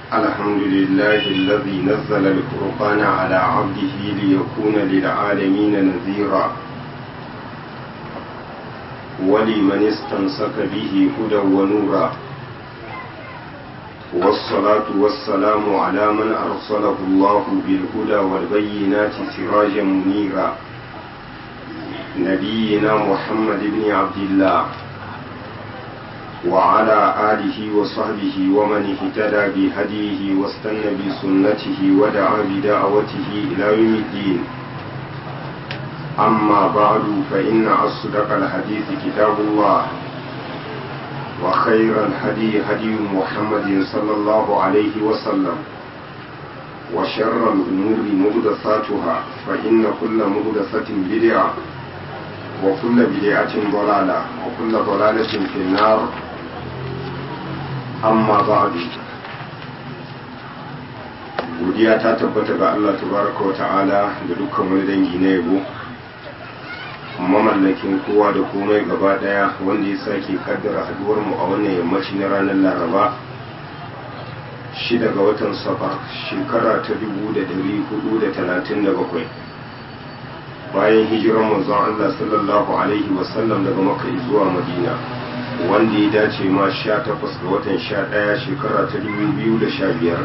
الحمد لله الذي نزل الفرقان على عبده ليكون للعالمين نذيرا ولمن استمسك به هدى ونورا والصلاة والسلام على من أرسله الله بالهدى والبينات سراجا منيرا نبينا محمد بن عبد الله وعلى آله وصحبه ومن اهتدى بهديه واستنى بسنته ودعا بدعوته إلى يوم الدين أما بعد فإن أصدق الحديث كتاب الله وخير الهدي هدي محمد صلى الله عليه وسلم وشر الأمور مهدثاتها فإن كل مهدثة بدعة وكل بدعة ضلالة وكل ضلالة في النار amma ba'du godiya ta tabbata ga Allah tabaraka wa ta'ala da dukkan wani dangi na yabo mamallakin kowa da komai gaba daya wanda ya sake kaddara haduwar mu a wannan yammaci na ranar laraba shi daga watan safar shekara ta 1437 bayan hijirar manzon Allah sallallahu alaihi wasallam daga makka zuwa madina wanda ya dace ma sha takwas ga watan sha ɗaya shekara ta dubu biyu da sha biyar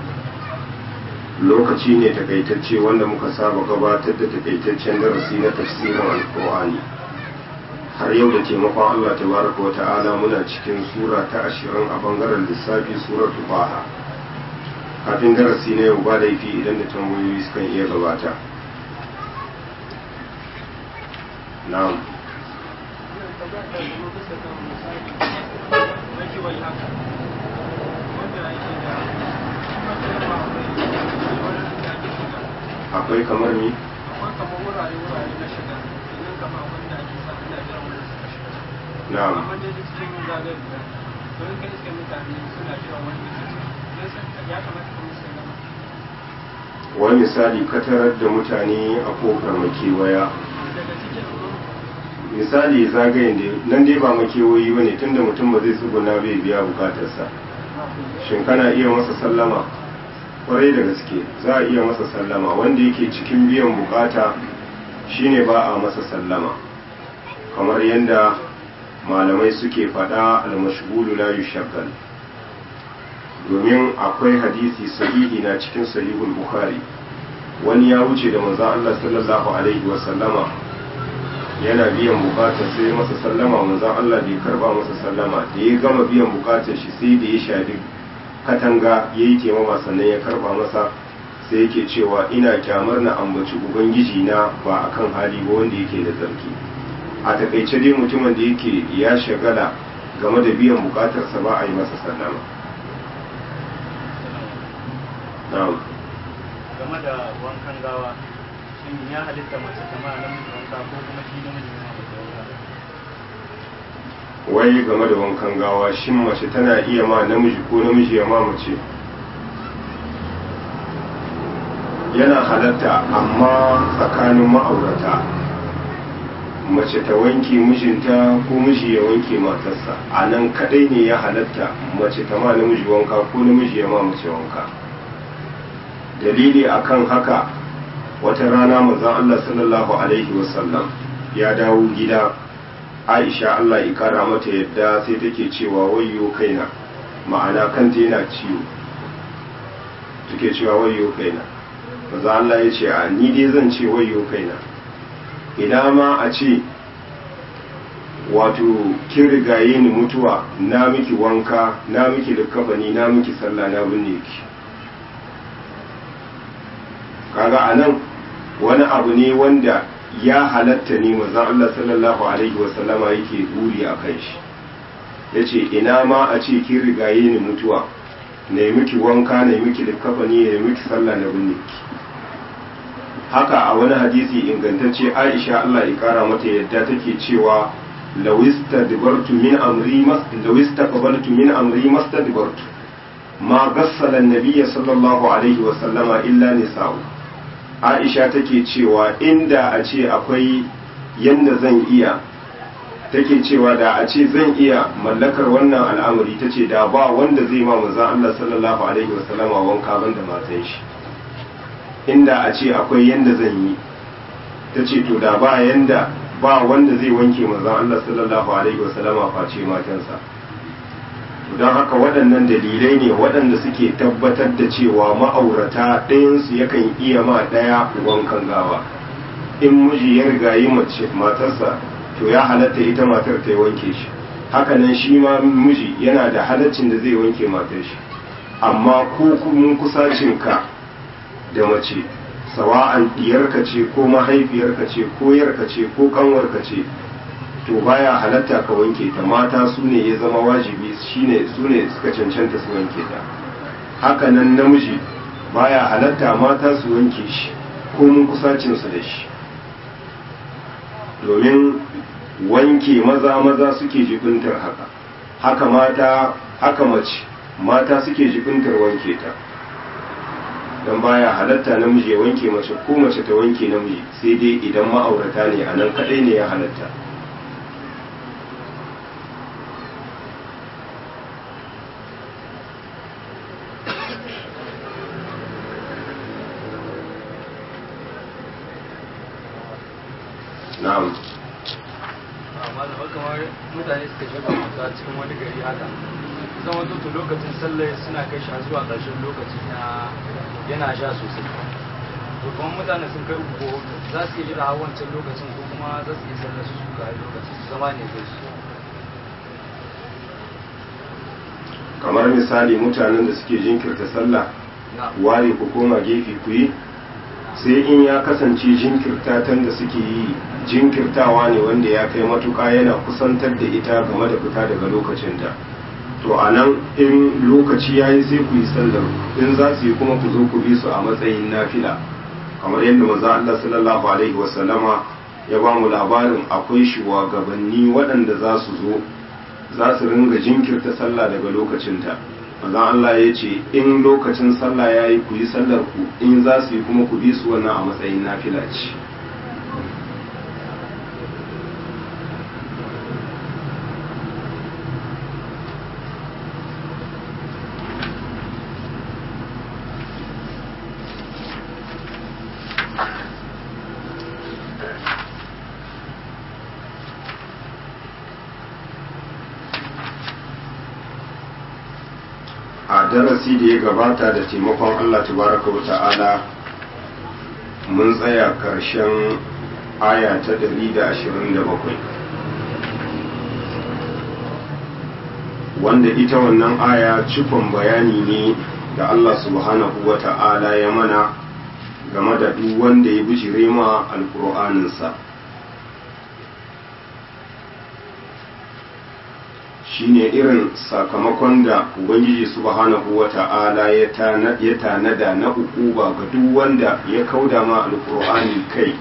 lokaci ne takaitacce wanda muka saba gabatar da takaitaccen darasi na tafsirin alkur'ani har yau da taimakon allah tabaraka wa ta'ala muna cikin sura ta ashirin a bangaren lissafi suratu baha kafin darasi na yau ba laifi idan da tambayoyi sukan iya gabata na'am akwai kamar ni akwai kamar wurare wurare na shiga idan kama wanda ake sa ina jiran wani suka shiga na'am amma dai duk cikin zagaye da to in ka iske mutane suna jiran wani suka shiga ya kamata ka musu sallama wani misali ka tarar da mutane a kofar makewaya daga cikin misali zagayen da nan dai ba makewayi ba ne tunda mutum ba zai tsuguna bai biya bukatarsa shin kana iya masa sallama kwarai da gaske za a iya masa sallama wanda yake cikin biyan bukata shine ba a masa sallama kamar yadda malamai suke faɗa almashgulu la yushaggal domin akwai hadisi sahihi na cikin sahihul bukhari wani ya wuce da manzon Allah sallallahu alaihi wa sallama yana biyan bukatar sai ya masa sallama manzon Allah bai karba masa sallama da ya gama biyan bukatar shi sai da ya shafi katanga ya yi taimama sannan ya karba masa sai yake cewa ina kyamar na ambaci ubangiji na ba akan hali ba wanda yake da zarki a takaice dai mutumin da yake ya shagala game da biyan bukatarsa ba a yi masa sallama na'am game da wankan gawa shin ya halitta mace ta ma namiji wanka ko kuma shi namiji ne ma mace wanka wai game da wankan gawa shin mace tana iya ma namiji ko namiji ya ma mace yana halatta amma tsakanin ma'aurata mace ta wanke mijinta ko miji ya wanke matarsa a nan kadai ne ya halatta mace ta ma namiji wanka ko namiji ya ma mace wanka dalili akan haka wata rana manzon Allah sallallahu alaihi wasallam ya dawo gida aisha Allah ya kara mata yadda sai take cewa wayyo kaina ma'ana kanta yana ciwo take cewa wayyo kaina maza Allah ya ce a ni dai zan ce wayyo kaina ina ma a ce wato kin rigaye ni mutuwa na miki wanka na miki likafani na miki sallah na binne ki kaga anan wani abu ne wanda ya halatta ne manzon Allah sallallahu alaihi wasallama yake buri a kan shi yace ina ma a ce kin rigaye ni mutuwa na yi miki wanka na yi miki likafani na yi miki sallah na binne ki haka a wani hadisi ingantacce Aisha Allah ya kara mata yadda take cewa lawista dibartu min amri mas lawista qabaltu min amri mastadbartu ma gassala an-nabiy sallallahu alaihi wasallama illa nisa'u aisha take cewa inda a ce akwai yadda zan iya take cewa da a ce zan iya mallakar wannan al'amari ta ce da ba wanda zai ma manzan Allah sallallahu alaihi wasallama wanka ban da matan shi inda a ce akwai yanda zan yi ta ce to da ba yanda ba wanda zai wanke manzan Allah sallallahu alaihi wasallama face matansa don haka waɗannan dalilai ne waɗanda suke tabbatar da cewa ma'aurata ɗayansu yakan iya ma ɗaya wankan gawa in miji ya riga yi mace matarsa to ya halatta ita matar ta yi wanke shi hakanan shi ma miji yana da halaccin da zai wanke matar shi amma ko kuma kusacinka da mace sawa'an diyarka ce ko mahaifiyarka ce ko yarka ce ko kanwarka ce to baya halatta ka wanke ta mata su ne ya zama wajibi shine su ne suka cancanta su wanke ta hakanan namiji baya halatta mata su wanke shi ko mun kusacinsu da shi domin wanke maza maza suke jibintar haka haka mata haka mace mata suke jibintar wanke ta don baya halatta namiji ya wanke mace ko mace ta wanke namiji sai dai idan ma'aurata ne a nan kadai ne ya halatta na'am amma da kamar mutane suka shiga mata cikin wani gari haka zama to lokacin sallah suna kai shi zuwa ƙarshen lokaci na yana sha sosai to kuma mutane sun kai uku ko za su iya jira har wancan lokacin ko kuma za su iya sallar su suka yi lokacin su zama ne kai su kamar misali mutanen da suke jinkirta sallah ware ku koma gefe ku yi sai in ya kasance jinkirtatan da suke yi jinkirtawa ne wanda ya kai matuka yana kusantar da ita game da fita daga lokacinta to a nan in lokaci ya yi sai ku yi sallar in za su yi kuma ku zo ku bi su a matsayin nafila kamar yadda maza Allah sallallahu alaihi wasallama ya ba mu labarin akwai shugabanni waɗanda za su zo za su ringa jinkirta sallah daga lokacinta maza Allah ya ce in lokacin sallah ya yi ku yi sallar ku in za su yi kuma ku bi su wannan a matsayin nafila ce a darasi da ya gabata da taimakon Allah tabaraka wa ta'ala mun tsaya karshen aya ta 127 wanda ita wannan aya cikon bayani ne da Allah subhanahu wa ta'ala ya mana game da duk wanda ya bijire ma alƙur'aninsa shine irin sakamakon da ubangiji subhanahu wa ta'ala ya tanada na ukuba ga duk wanda ya kauda ma alkur'ani kai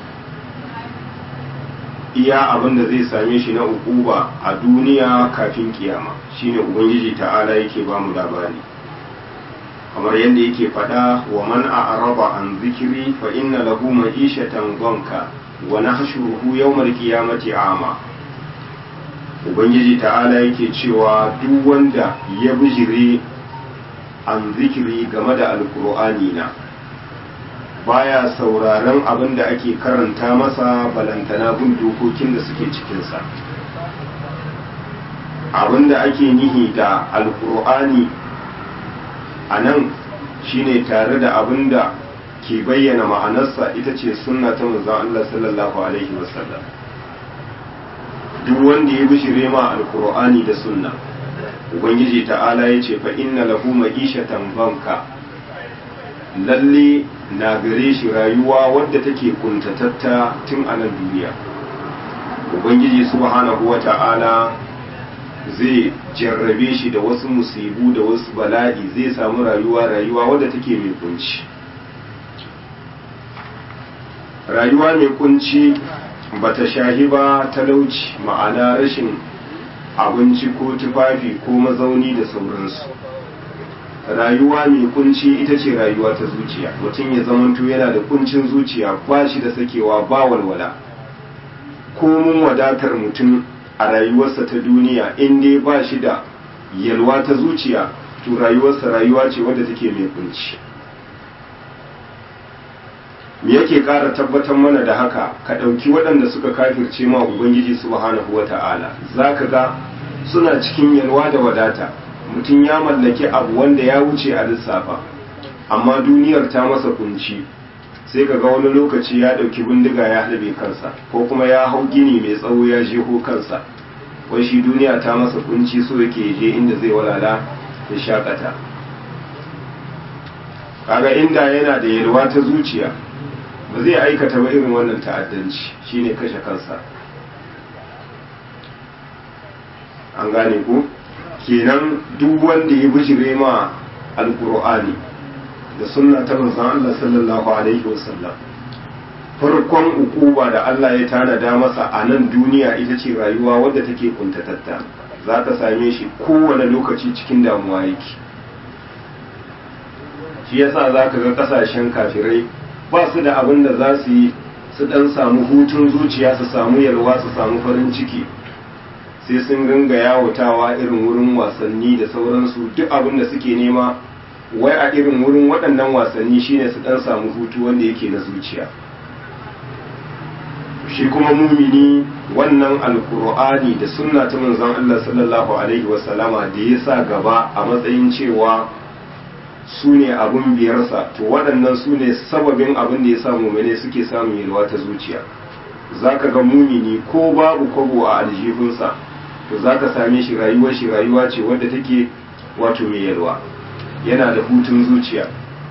iya abin da zai same shi na ukuba a duniya kafin kiyama shine ubangiji ta'ala yake ba mu labari kamar yadda yake faɗa wa man a'raba an zikiri fa inna lahu ma'ishatan dhanka wa nahshuruhu yawmal qiyamati a'ma ubangiji ta'ala yake cewa duk wanda ya bijire an zikiri game da alkur'ani na baya sauraron abin da ake karanta masa balantana bin dokokin da suke cikinsa abin da ake nihi da alkur'ani a nan shine tare da abin da ke bayyana ma'anarsa ita ce sunna ta manzon Allah sallallahu alaihi wasallam duk wanda ya bishire ma alkur'ani da sunna ubangiji ta'ala ya ce fa inna lahu ma'ishatan banka lalle na gare shi rayuwa wadda take kuntatatta tun a nan duniya ubangiji subhanahu wa ta'ala zai jarrabe shi da wasu musibu da wasu bala'i zai samu rayuwa rayuwa wadda take mai kunci rayuwa mai kunci bata shahi ba talauci ma'ana rashin abinci ko tufafi ko mazauni da sauransu rayuwa mai kunci ita ce rayuwa ta zuciya mutum ya zamanto yana da kuncin zuciya ba shi da sakewa ba walwala komun wadatar mutum a rayuwarsa ta duniya in dai ba shi da yalwa ta zuciya to rayuwarsa rayuwa ce wadda take mai kunci me yake ƙara tabbatar mana da haka ka ɗauki waɗanda suka kafirce ma ubangiji subhanahu wata'ala za ka ga suna cikin yalwa da wadata mutum ya mallaki abu wanda ya wuce a lissafa amma duniyar ta masa kunci sai ka ga wani lokaci ya ɗauki bindiga ya halbe kansa ko kuma ya hau gini mai tsawo ya jeho kansa wai shi duniya ta masa kunci so yake je inda zai walala ya shakata kaga inda yana da yalwa ta zuciya ba zai aikata ba irin wannan ta'addanci shine kashe kansa an gane ku kenan duk wanda ya bijire ma alkur'ani da sunna ta manzon Allah sallallahu alaihi wasallam farkon ukuba da Allah ya tanada masa a nan duniya ita ce rayuwa wadda take kuntatatta za ka same shi kowane lokaci cikin damuwa yake shi yasa za ka ga kasashen kafirai ba su da abin da za su yi su dan samu hutun zuciya su samu yalwa su samu farin ciki sai sun ringa yawatawa irin wurin wasanni da sauransu duk abin da suke nema wai a irin wurin waɗannan wasanni shine su dan samu hutu wanda yake na zuciya shi kuma mumini wannan alkur'ani da sunna ta manzon Allah sallallahu alaihi wasallama da ya sa gaba a matsayin cewa su ne abin biyarsa to waɗannan su ne sababin abin da ya sa mumine suke samun yalwa ta zuciya za ka ga mumini ko babu kwabo a aljihunsa to za ka same shi rayuwar shi rayuwa ce wadda take wato mai yalwa yana da hutun zuciya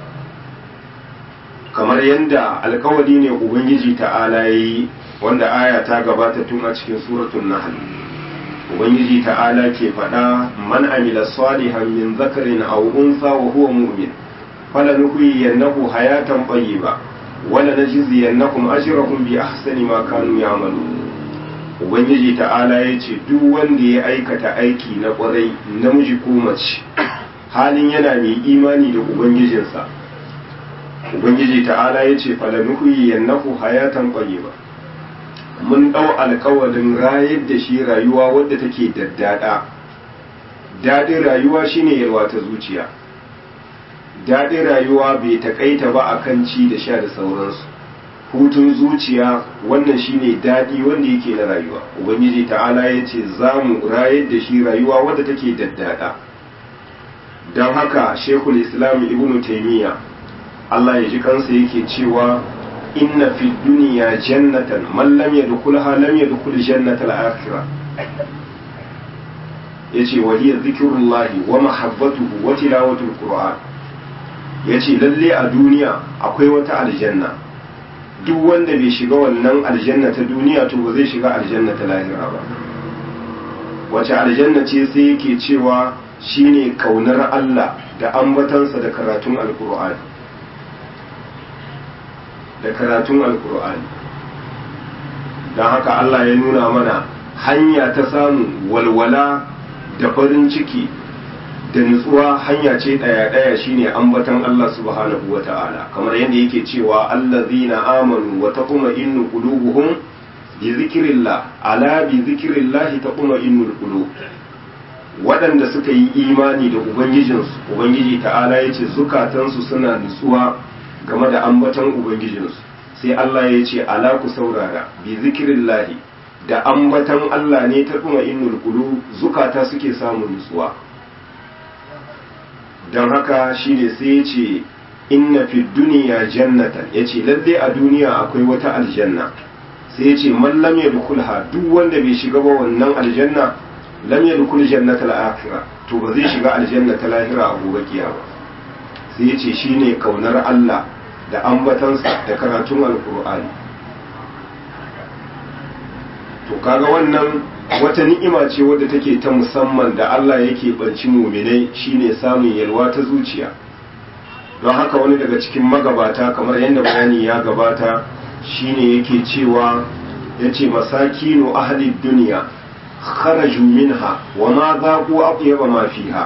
kamar yadda alkawari ne ubangiji ta'ala ya yi wanda aya ta gabata tun a cikin suratul nahl ubangiji ta'ala ke faɗa man amila salihan min zakarin aw unsa wa huwa mu'min falanuhyiyannahu hayatan tayyiba wala najziyannahum ajrahum bi ahsani ma kanu ya'malun ubangiji ta'ala ya ce duk wanda ya aikata aiki na kwarai namiji ko mace halin yana mai imani da ubangijinsa ubangiji ta'ala ya ce falanuhyiyannahu hayatan tayyiba mun ɗau alkawarin rayar da shi rayuwa wadda take daddada daɗin rayuwa shine yalwa ta zuciya daɗin rayuwa bai taƙaita ba a kan ci da sha da sauransu hutun zuciya wannan shine daɗi wanda yake na rayuwa ubangiji ta'ala ya ce za mu rayar da shi rayuwa wadda take daddada don haka shekul islam ibnu taimiyya allah ya ji kansa yake cewa inna fi duniya jannatan man lam yadkhulha lam yadkhul jannata al-akhirah yace wa hiya dhikrullahi wa mahabbatuhu wa tilawatul qur'an yace lalle a duniya akwai wata aljanna duk wanda bai shiga wannan aljanna ta duniya to ba zai shiga aljanna ta lahira ba wace aljanna ce sai yake cewa shine kaunar Allah da ambatansa da karatun alqur'ani da karatun alkur'ani don haka Allah ya nuna mana hanya ta samun walwala da farin ciki da nutsuwa hanya ce ɗaya-ɗaya shine ambatan Allah subhanahu wa ta'ala kamar yadda yake cewa allazina amanu wa taquma innu qulubuhum bi zikrillah ala bi zikrillah taquma innul qulub waɗanda suka yi imani da ubangijinsu ubangiji ta'ala yace zukatansu suna nutsuwa game da ambaton ubangijinsu sai Allah ya ce ala ku saurara bi zikirin lahi da ambaton Allah ne ta kuma innul kulu zukata suke samun nutsuwa don haka shi ne sai ya ce inna fi duniya jannatan ya ce lalle a duniya akwai wata aljanna sai ya ce man lam yadkhulha duk wanda bai shiga ba wannan aljanna lam yadkhul jannata al-akhirah to ba zai shiga aljanna ta lahira a gobe kiyama sai ya ce shine kaunar Allah da ambatansa da karatun alkur'ani to kaga wannan wata ni'ima ce wadda take ta musamman da Allah yake banci muminai shine samun yalwa ta zuciya don haka wani daga cikin magabata kamar yadda bayani ya gabata shine yake cewa yace masakinu ahli duniya kharaju minha wa ma zaqu atyaba ma fiha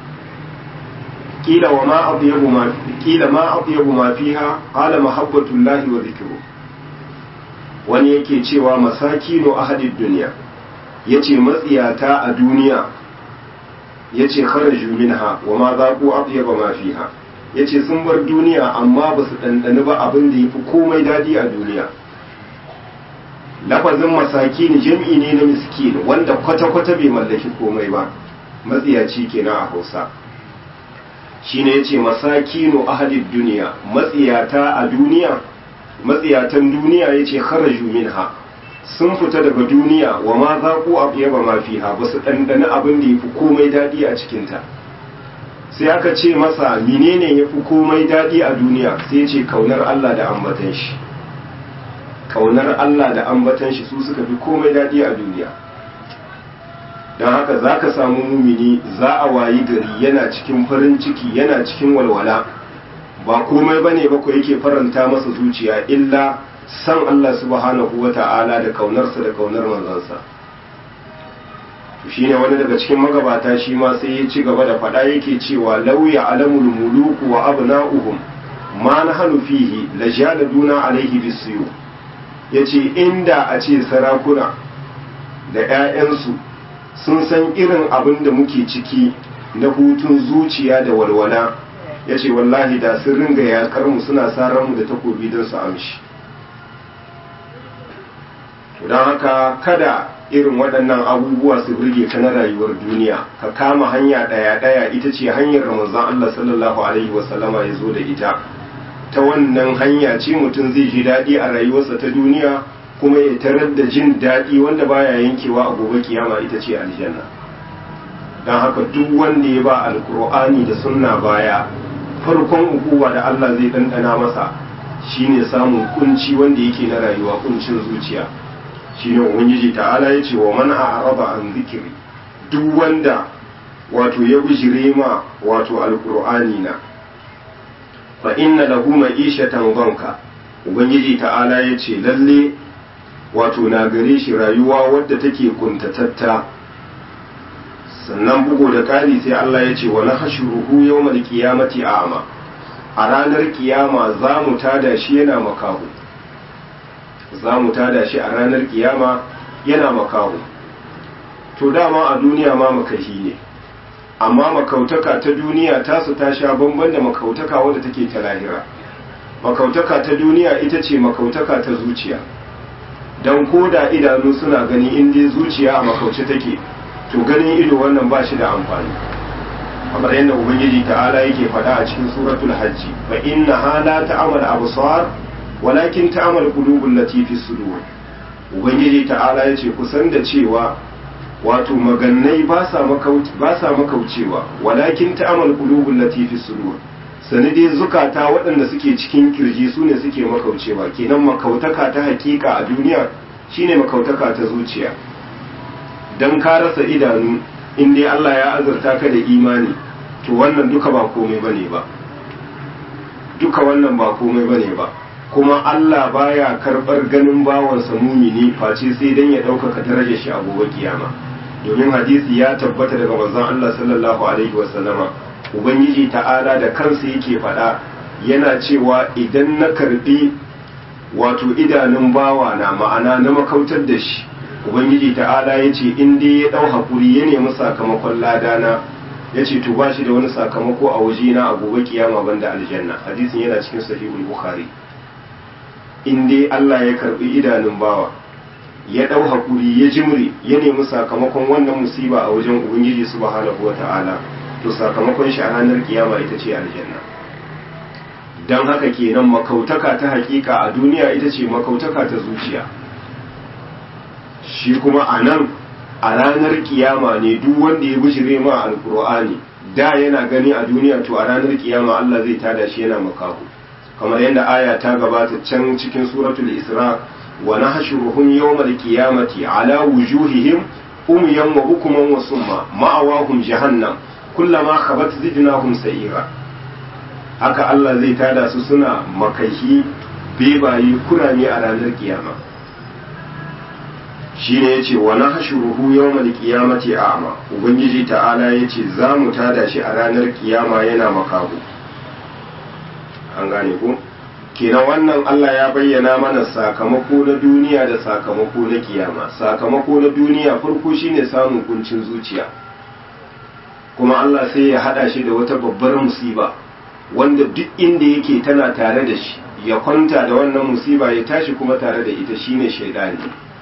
قيل وما أطيب ما قيل ما أطيب ما فيها قال محبة الله وذكره wani yake cewa masakinu ahadid duniya yace matsiyata a duniya yace kharaju minha wa ma zaqu atyaba ma fiha yace sun bar duniya amma ba su dandani ba abin da yafi komai dadi a duniya lafazin masakin jam'i ne na miskin wanda kwata-kwata bai mallaki komai ba matsiyaci kenan a hausa shine yace masakinu ahadid duniya matsiyata a duniya matsiyatan duniya yace kharaju minha sun fita daga duniya wa ma zaqu abyaba ma fiha basu dandana abin da yafi komai dadi a cikin ta sai aka ce masa menene yafi komai dadi a duniya sai yace kaunar Allah da ambatan shi kaunar Allah da ambatan shi su suka fi komai dadi a duniya don haka za ka samu mumini za a wayi gari yana cikin farin ciki yana cikin walwala ba komai ba ne bakwai yake faranta masa zuciya illa san Allah subhanahu wa ta'ala da kaunarsa da kaunar manzansa shi ne wani daga cikin magabata shi ma sai ya ci gaba da faɗa yake cewa lauya alamul muluku wa abna'uhum ma na hannu fihi la jaladuna alaihi bisiyu yace inda a ce sarakuna da 'ya'yansu sun san irin abin da muke ciki na hutun zuciya da walwala ya ce wallahi da sun ringa yakar mu suna mu da takobi don su amshi don haka kada irin waɗannan abubuwa su birge ka na rayuwar duniya ka kama hanya ɗaya-ɗaya ita ce hanyar ramazan Allah sallallahu alaihi wasallama ya zo da ita ta wannan hanya ce mutum zai ji daɗi a rayuwarsa ta duniya kuma ya tarar da jin daɗi wanda baya yankewa a gobe kiyama ita ce aljanna don haka duk wanda ya ba alkur'ani da sunna baya farkon ukuwa da Allah zai ɗanɗana masa shine samun kunci wanda yake na rayuwa kuncin zuciya shine ubangiji ta'ala ya ce wa man a'rada an zikiri duk wanda wato ya bijire ma wato alkur'ani na fa inna lahu ma'ishatan banka ubangiji ta'ala ya ce lalle wato na gare shi rayuwa wadda take kuntatatta sannan bugu da ƙari sai Allah ya ce wa na hashuruhu yawmal qiyamati a'ma a ranar kiyama za mu tada shi yana makahu za mu tada shi a ranar kiyama yana makahu to dama a duniya ma makahi ne amma makautaka ta duniya tasu ta sha bamban da makautaka wadda take ta lahira makautaka ta duniya ita ce makautaka ta zuciya don koda idanu suna gani in dai zuciya a makauce take to ganin ido wannan ba shi da amfani kamar yadda ubangiji ta'ala yake faɗa a cikin suratul hajji fa inna hala ta'amal absar walakin ta'amal qulubul lati fi sudur ubangiji ta'ala yace kusan da cewa wato magannai ba sa ba sa makaucewa walakin ta'amal qulubul lati fi sudur sani dai zukata waɗanda suke cikin kirji su ne suke makaucewa kenan makautaka ta hakika a duniya shine makautaka ta zuciya don ka rasa idanu in dai Allah ya azurta ka da imani to wannan duka ba komai bane ba duka wannan ba komai bane ba kuma Allah baya karɓar ganin bawansa mumini face sai dan ya ɗaukaka darajar shi a gobe kiyama domin hadisi ya tabbata daga manzon Allah sallallahu alaihi wasallama ubangiji ta'ala da kansa yake faɗa yana cewa idan na karbi wato idanun bawa na ma'ana na makautar da shi ubangiji ta'ala ya ce in dai ya ɗau haƙuri ya nemi sakamakon ladana ya ce to ba shi da wani sakamako a waje na a gobe kiyama banda aljanna hadisin yana cikin sahihul bukhari in dai Allah ya karbi idanun bawa ya ɗau haƙuri ya jimri ya nemi sakamakon wannan musiba a wajen ubangiji subhanahu wata'ala to sakamakon shi a ranar kiyama ita ce aljanna don haka kenan makautaka ta hakika a duniya ita ce makautaka ta zuciya shi kuma a nan a ranar kiyama ne duk wanda ya bishire ma alkur'ani da yana gani a duniya to a ranar kiyama Allah zai tada shi yana makahu kamar yadda aya ta gabata can cikin suratul isra wa nahshuruhum yawmal qiyamati ala wujuhihim umyan wa bukuman wa summa ma'awahum jahannam kullama khabat zidnahum sa'ira haka Allah zai tada su suna makahi bebaye kurame a ranar kiyama shine yace wa nahshuruhu yawmal qiyamati a'ma ubangiji ta'ala yace za mu tada shi a ranar kiyama yana makahu an gane ko kenan wannan Allah ya bayyana mana sakamako na duniya da sakamako na kiyama sakamako na duniya farko shine samun kuncin zuciya kuma Allah sai ya hada shi da wata babbar musiba wanda duk inda yake tana tare da shi ya kwanta da wannan musiba ya tashi kuma tare da ita shine shaidani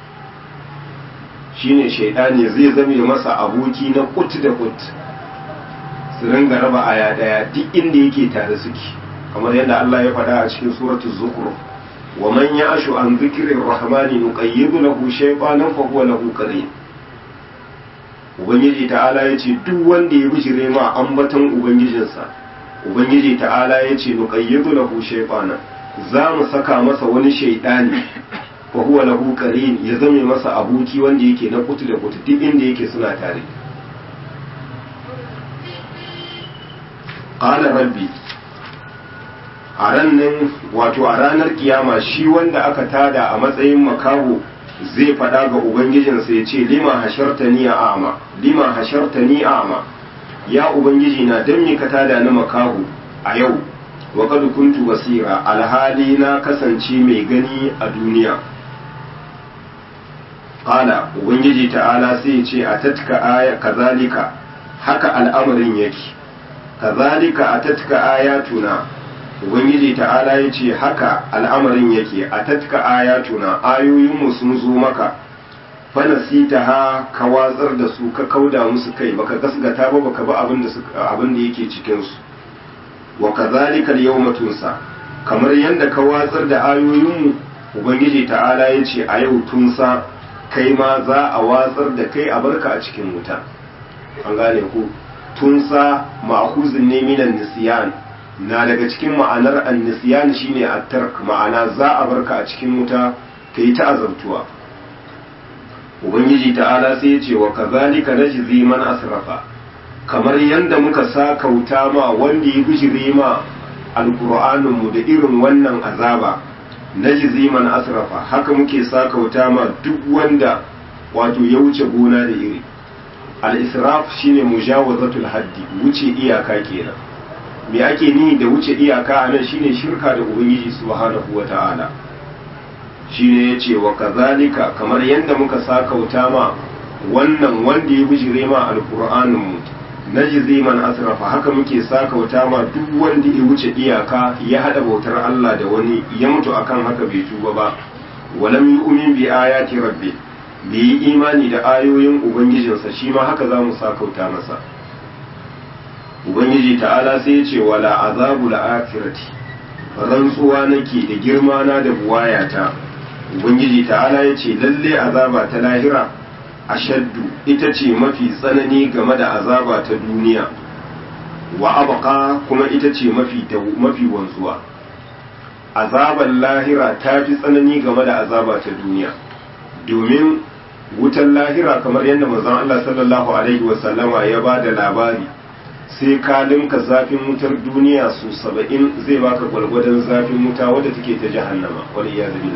shine shaidani zai zame masa aboki na kut da kut su ringa raba aya daya duk inda yake tare suke kamar yadda Allah ya faɗa a cikin suratul zukhruf wa man ya'shu an dhikri rahmani nuqayyid lahu shaytanan fa huwa lahu qarin ubangiji ta'ala yace duk wanda ya bijire ma ambaton ubangijinsa ubangiji ta'ala yace nuqayyid lahu shaytanan za mu saka masa wani shaydani fa huwa lahu qarin ya zame masa aboki wanda yake na kutu da kutu duk inda yake suna tare qala rabbi a rannan wato a ranar kiyama shi wanda aka tada a matsayin makaho zai faɗa ga ubangijinsa ya ce lima hasharta ni a ama lima hasharta ni a ama ya ubangiji na don me ka tada ni makaho a yau wa kad kuntu basira alhali na kasance mai gani a duniya qala ubangiji ta'ala sai ya ce a tatka aya kazalika haka al'amarin yake kazalika atatka ayatuna ubangiji ta'ala ya ce haka al'amarin yake a tatka ayatuna ayoyinmu sun zo maka fanasita ha ka watsar da su ka kauda musu kai baka gasgata ba baka ba abin da abin da yake cikin su wa kadhalika al-yawma tunsa kamar yanda ka watsar da ayoyinmu ubangiji ta'ala ya ce a yau tunsa kai ma za a watsar da kai a barka a cikin wuta an gane ku tunsa ma'khuzun ne minan nisyan na daga cikin ma'anar annisiyan shine at-tark ma'ana za a barka a cikin wuta kai ta azabtuwa ubangiji ta'ala sai ya ce wa kazalika najzi man asrafa kamar yanda muka sa kauta ma wanda ya bijire ma alqur'anin mu da irin wannan azaba najzi man asrafa haka muke sa kauta ma duk wanda wato ya wuce gona da iri al-israf shine mujawazatul haddi wuce iyaka kenan me ake ni da wuce iyaka a nan shine shirka da ubangiji subhanahu wata'ala shine yace wa kazalika kamar yadda muka sakauta ma wannan wanda ya bijire ma alqur'anin mu najzi man asrafa haka muke sakauta ma duk wanda ya wuce iyaka ya hada bautar Allah da wani ya mutu akan haka bai tuba ba walam yu'min bi ayati rabbi bai yi imani da ayoyin ubangijinsa shi ma haka za mu sakauta masa ubangiji ta'ala sai ya ce wala azabu la'akirati rantsuwa nake da girma na da buwayata ubangiji ta'ala ya ce lalle azaba ta lahira ashaddu ita ce mafi tsanani game da azaba ta duniya wa abqa kuma ita ce mafi mafi wanzuwa azabar lahira ta fi tsanani game da azaba ta duniya domin wutan lahira kamar yadda manzon Allah sallallahu alaihi wasallama ya ba da labari sai ka linka zafin wutar duniya su saba'in zai baka gwalgwadon zafin wuta wadda take ta jahannama wani ya zabi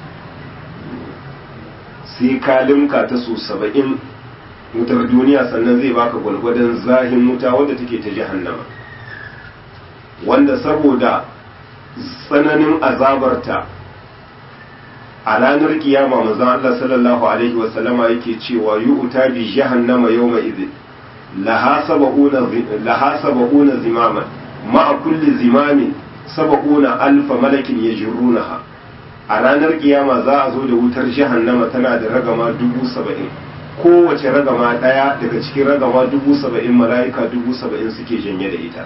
sai ka linka ta su saba'in wutar duniya sannan zai baka gwalgwadon zahin wuta wadda take ta jahannama wanda saboda tsananin azabarta a ranar kiyama manzon Allah sallallahu alaihi wasallama yake cewa yu'ta bi jahannama yawma idhin laha saba'una zimaman ma'a kulli zimamin saba'una alfa malakin ya jirunaha a ranar kiyama za a zo da wutar jahannama tana da ragama dubu saba'in kowace ragama ɗaya daga cikin ragama dubu saba'in mala'ika dubu saba'in suke janye da ita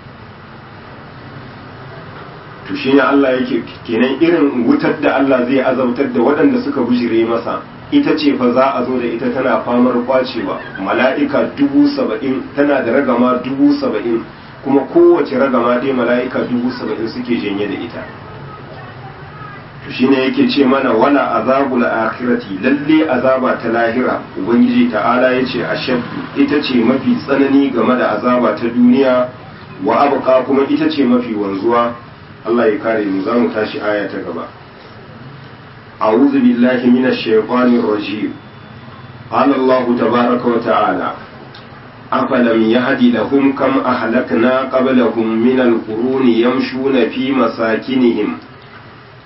to shi ne Allah yake kenan irin wutar da Allah zai azabtar da waɗanda suka bujire masa ita ce fa za a zo da ita tana famar kwacewa mala'ika dubu saba'in tana da ragama dubu saba'in kuma kowace ragama dai mala'ika dubu saba'in suke janye da ita to shine yake ce mana wala azabul akhirati lalle azaba ta lahira ubangiji ta'ala yace ashaddu ita ce mafi tsanani game da azaba ta duniya wa abqa kuma ita ce mafi wanzuwa Allah ya kare mu za mu tashi aya ta gaba أعوذ بالله من الشيطان الرجيم قال الله تبارك وتعالى أفلم يهد لهم كم أهلكنا قبلهم من القرون يمشون في مساكنهم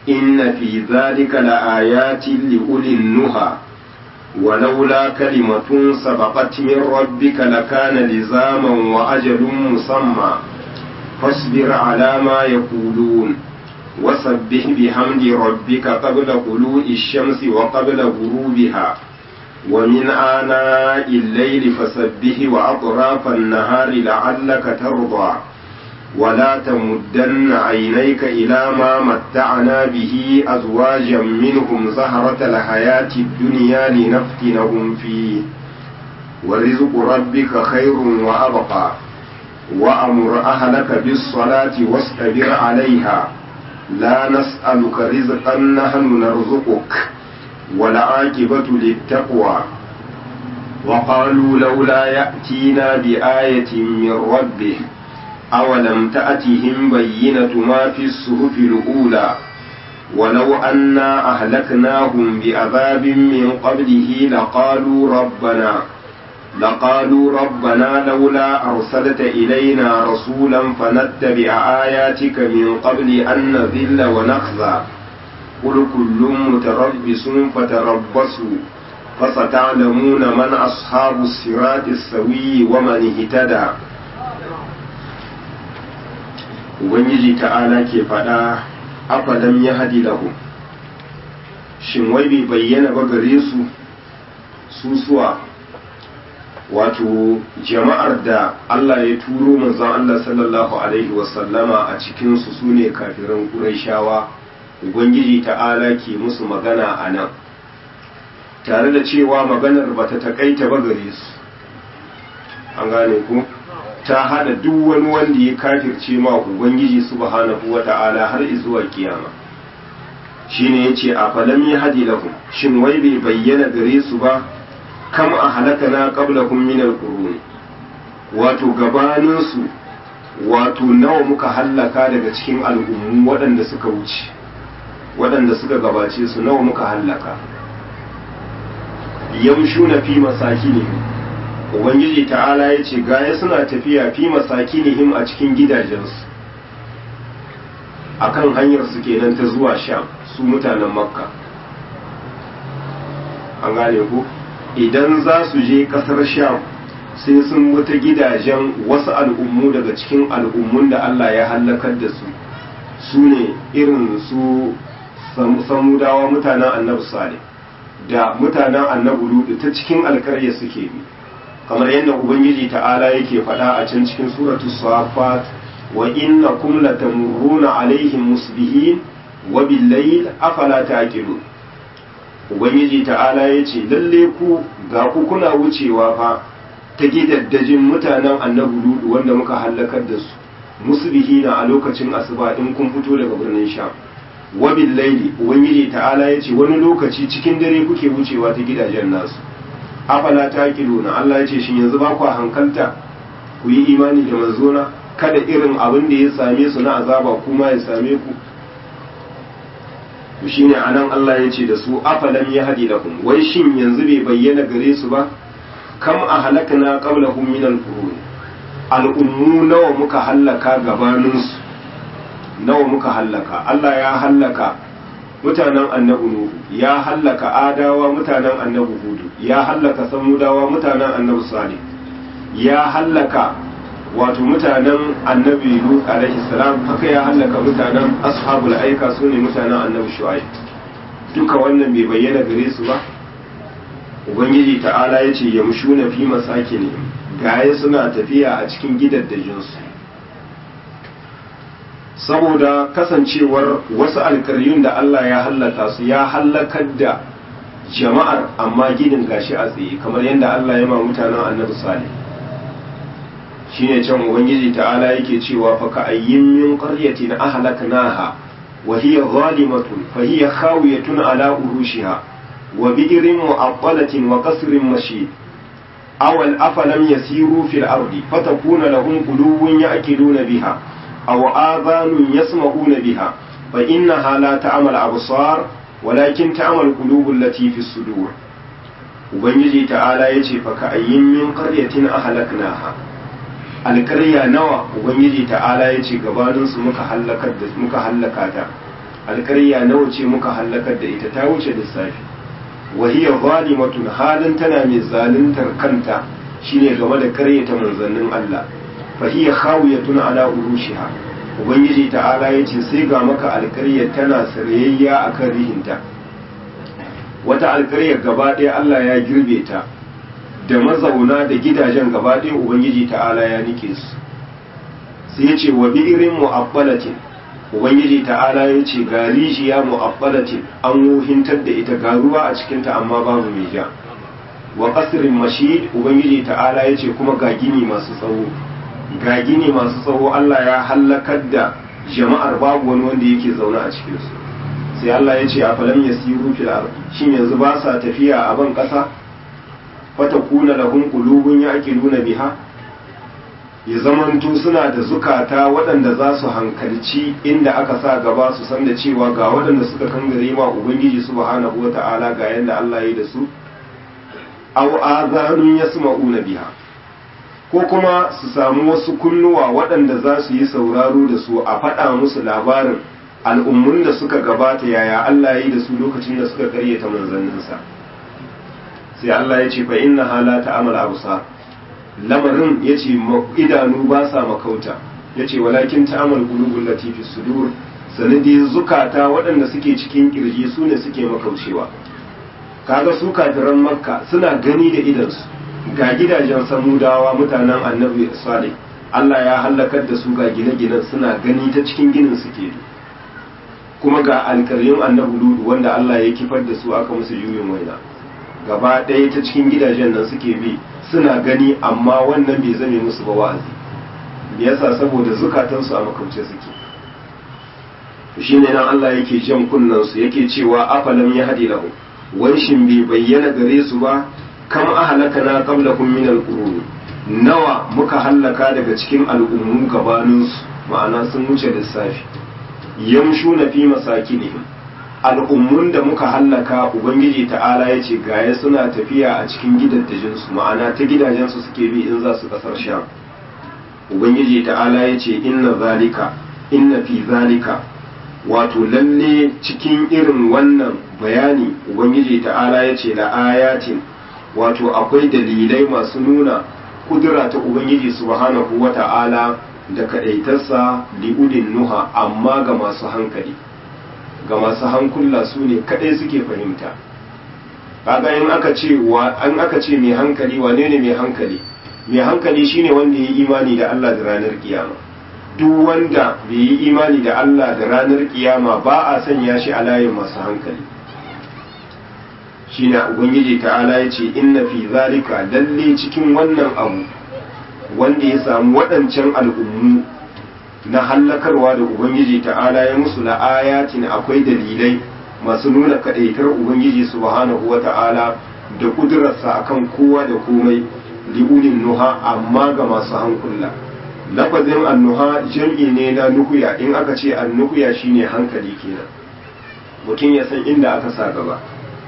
إن في ذلك لآيات لأولي النهى ولولا كلمة سبقت من ربك لكان لزاما وأجل مسمى فاصبر على ما يقولون وسبح بحمد ربك قبل طلوع الشمس وقبل غروبها ومن آناء الليل فسبح وأطراف النهار لعلك ترضى ولا تمدن عينيك إلى ما متعنا به أزواجا منهم زهرة الحياة الدنيا لنفتنهم فيه ورزق ربك خير وأبقى وأمر أهلك بالصلاة واصطبر عليها لا نسألك رزقا نحن نرزقك والعاقبة للتقوى وقالوا لولا يأتينا بآية من ربه أولم تأتهم بينة ما في الصحف الأولى ولو أنا أهلكناهم بعذاب من قبله لقالوا ربنا لقالوا ربنا لولا أرسلت إلينا رسولا فنتبع آياتك من قبل أن نذل ونخزى قل كل متربص فتربصوا فستعلمون من أصحاب الصراط السوي ومن اهتدى Ubangiji ta'ala ke faɗa afalam ya hadi lahu shin wai bai bayyana ba gare su susuwa wato jama'ar da Allah ya turo manzon Allah sallallahu alaihi wasallama a cikinsu su ne kafiran ƙuraishawa Ubangiji ta'ala ke musu magana a nan tare da cewa maganar ba ta taƙaita ba gare su an gane ku ta hada duk wani wanda ya kafirce ma ubangiji subhanahu wata'ala har zuwa kiyama shine yace a falam yahdi lahum shin wai bai bayyana gare su ba kam a halakana qablahum min alqurun wato gabanin su wato nawa muka hallaka daga cikin al'ummu waɗanda suka wuce waɗanda suka gabace su nawa muka hallaka yamshuna fi masakinihim ubangiji ta'ala ya ce gaya suna tafiya fi masakinihim a cikin gidajensu akan hanyar su kenan ta zuwa sham su mutanen makka an gane ku idan za su je kasar sham sai sun wuta gidajen wasu al'ummu daga cikin al'ummun da Allah ya hallakar da su su ne irin su samudawa mutanen annabi salih da mutanen annabi ludu ta cikin alkarya suke bi kamar yadda ubangiji ta'ala yake faɗa a can cikin suratu safat wa innakum latamurruna alaihim musbihin wa billayl afala taqilun ubangiji ta'ala yace lalle ku ga ku kuna wucewa fa ta gidaddajin mutanen annabi ludu wanda muka halakar da su musbihina a lokacin asuba in kun fito daga birnin sham wa billayli ubangiji ta'ala yace wani lokaci cikin dare kuke wucewa ta gidajen nasu afala ta na Allah ya ce shin yanzu ba ku hankalta ku yi imani da manzona kada irin abin da ya same su na azaba kuma ya same ku to shine anan Allah ya ce da su afalam ya hadi lakum wai shin yanzu bai bayyana gare su ba kam a halakna qablahum min al-qurun al'ummu nawa muka hallaka gabanin su nawa muka hallaka Allah ya hallaka mutanen annabi nuhu ya hallaka adawa mutanen annabi hudu ya hallaka samudawa mutanen annabi salih ya hallaka wato mutanen annabi lut alaihi salam haka ya hallaka mutanen ashabul aika su ne mutanen annabi shu'aib duka wannan bai bayyana gare su ba ubangiji ta'ala ya ce yamshuna fi masakini gaye suna tafiya a cikin gidaddajinsu saboda kasancewar wasu alkaryun da Allah ya hallaka su ya hallakar da jama'ar amma ginin gashi a tsaye kamar yadda Allah ya ma mutanen annabi salih shine can ubangiji ta'ala yake cewa fa ka ayyin min qaryatin ahlaknaha wa hiya zalimatun fa hiya khawiyatun ala urushiha wa bi'rin mu'attalatin wa qasrin mashid awal afalam yasiru fil ardi fatakuna lahum qulubun ya'qiluna biha أو آذان يسمعون بها فإنها لا تعمل أبصار ولكن تعمل قلوب التي في الصدور ubangiji ta'ala ya ce faka ayyin min qaryatin ahlaknaha alƙarya nawa ubangiji ta'ala ya ce gabanin su muka halakar da muka halaka ta alƙarya nawa ce muka hallakar da ita ta wuce lissafi wa hiya zalimatun halin tana mai zaluntar kanta shine game da karyata manzannin Allah fa hiya khawiyatun ala urushiha ubangiji ta'ala yace sai ga maka alƙarya tana sarayayya akan rihinta wata alƙarya gaba ɗaya Allah ya girbe ta da mazauna da gidajen gaba ɗaya ubangiji ta'ala ya nike su sai ya ce wa bi'irin mu'abbalatin ubangiji ta'ala ya ce ga rijiya mu'abbalatin an wuhintar da ita ga ruwa a cikinta amma babu mai ja wa qasrin mashid ubangiji ta'ala ya ce kuma ga gini masu tsawo ga gini masu tsawo Allah ya hallakar da jama'ar babu wani wanda yake zaune a cikin su sai Allah ya ce a falam yasiru fil ardi shin yanzu ba sa tafiya a ban kasa fatakuna lahum qulubun ya'qiluna biha ya zamanto suna da zukata waɗanda za su hankalci inda aka sa gaba su san da cewa ga waɗanda suka kangare ma ubangiji subhanahu wata'ala ga yanda Allah ya yi da su aw azanun yasma'una biha ko kuma su samu wasu kunnuwa waɗanda za su yi sauraro da su a faɗa musu labarin al'ummun da suka gabata yaya Allah ya yi da su lokacin da suka karyata manzanninsa sai Allah ya ce fa inna hala ta'amal absar lamarin ya ce idanu ba sa makauta ya ce walakin ta'amal qulubul latifi sudur sanadi zukata waɗanda suke cikin kirji su ne suke makaucewa kaga su kafiran makka suna gani da idansu ga gidajen samudawa mutanen annabi salih Allah ya halakar da su ga gine-ginen suna gani ta cikin ginin suke kuma ga alƙaryun annabi ludu wanda Allah ya kifar da su aka musu juyin waina gaba ɗaya ta cikin gidajen nan suke bi suna gani amma wannan bai zame musu ba wa'azi me yasa saboda zukatansu a makauce suke shine nan Allah yake jan kunnan su yake cewa afalam ya hadi lahu wanshin bai bayyana gare su ba kam ahlakana qablakum min alqurun nawa muka hallaka daga cikin al'ummu gabanin su ma'ana sun wuce lissafi yamshuna fi masakinihim al'ummun da muka hallaka ubangiji ta'ala ya ce gaya suna tafiya a cikin gidajensu ma'ana ta gidajensu suke bi in za su kasar sham ubangiji ta'ala ya ce inna zalika inna fi zalika wato lalle cikin irin wannan bayani ubangiji ta'ala ya ce la'ayatin wato akwai dalilai masu nuna kudura ta ubangiji subhanahu wa ta'ala da kaɗaitarsa li'udin nuha amma ga masu hankali ga masu hankula su ne kadai suke fahimta kaga in aka ce wa an aka ce mai hankali wane ne mai hankali mai hankali shine wanda ya yi imani da Allah da ranar kiyama duk wanda bai yi imani da Allah da ranar kiyama ba a sanya shi a layin masu hankali shine ubangiji ta'ala ya ce inna fi zalika lalle cikin wannan abu wanda ya samu waɗancan al'ummu na hallakarwa da Ubangiji ta'ala ya musu la'ayatin akwai dalilai masu nuna kaɗaitar Ubangiji subhanahu wa ta'ala da ƙudurarsa akan kowa da komai li'ulin nuha amma ga masu hankula lafazin annuha jam'i ne na nuhuya in aka ce annuhuya shine hankali kenan mutum ya san inda aka sa gaba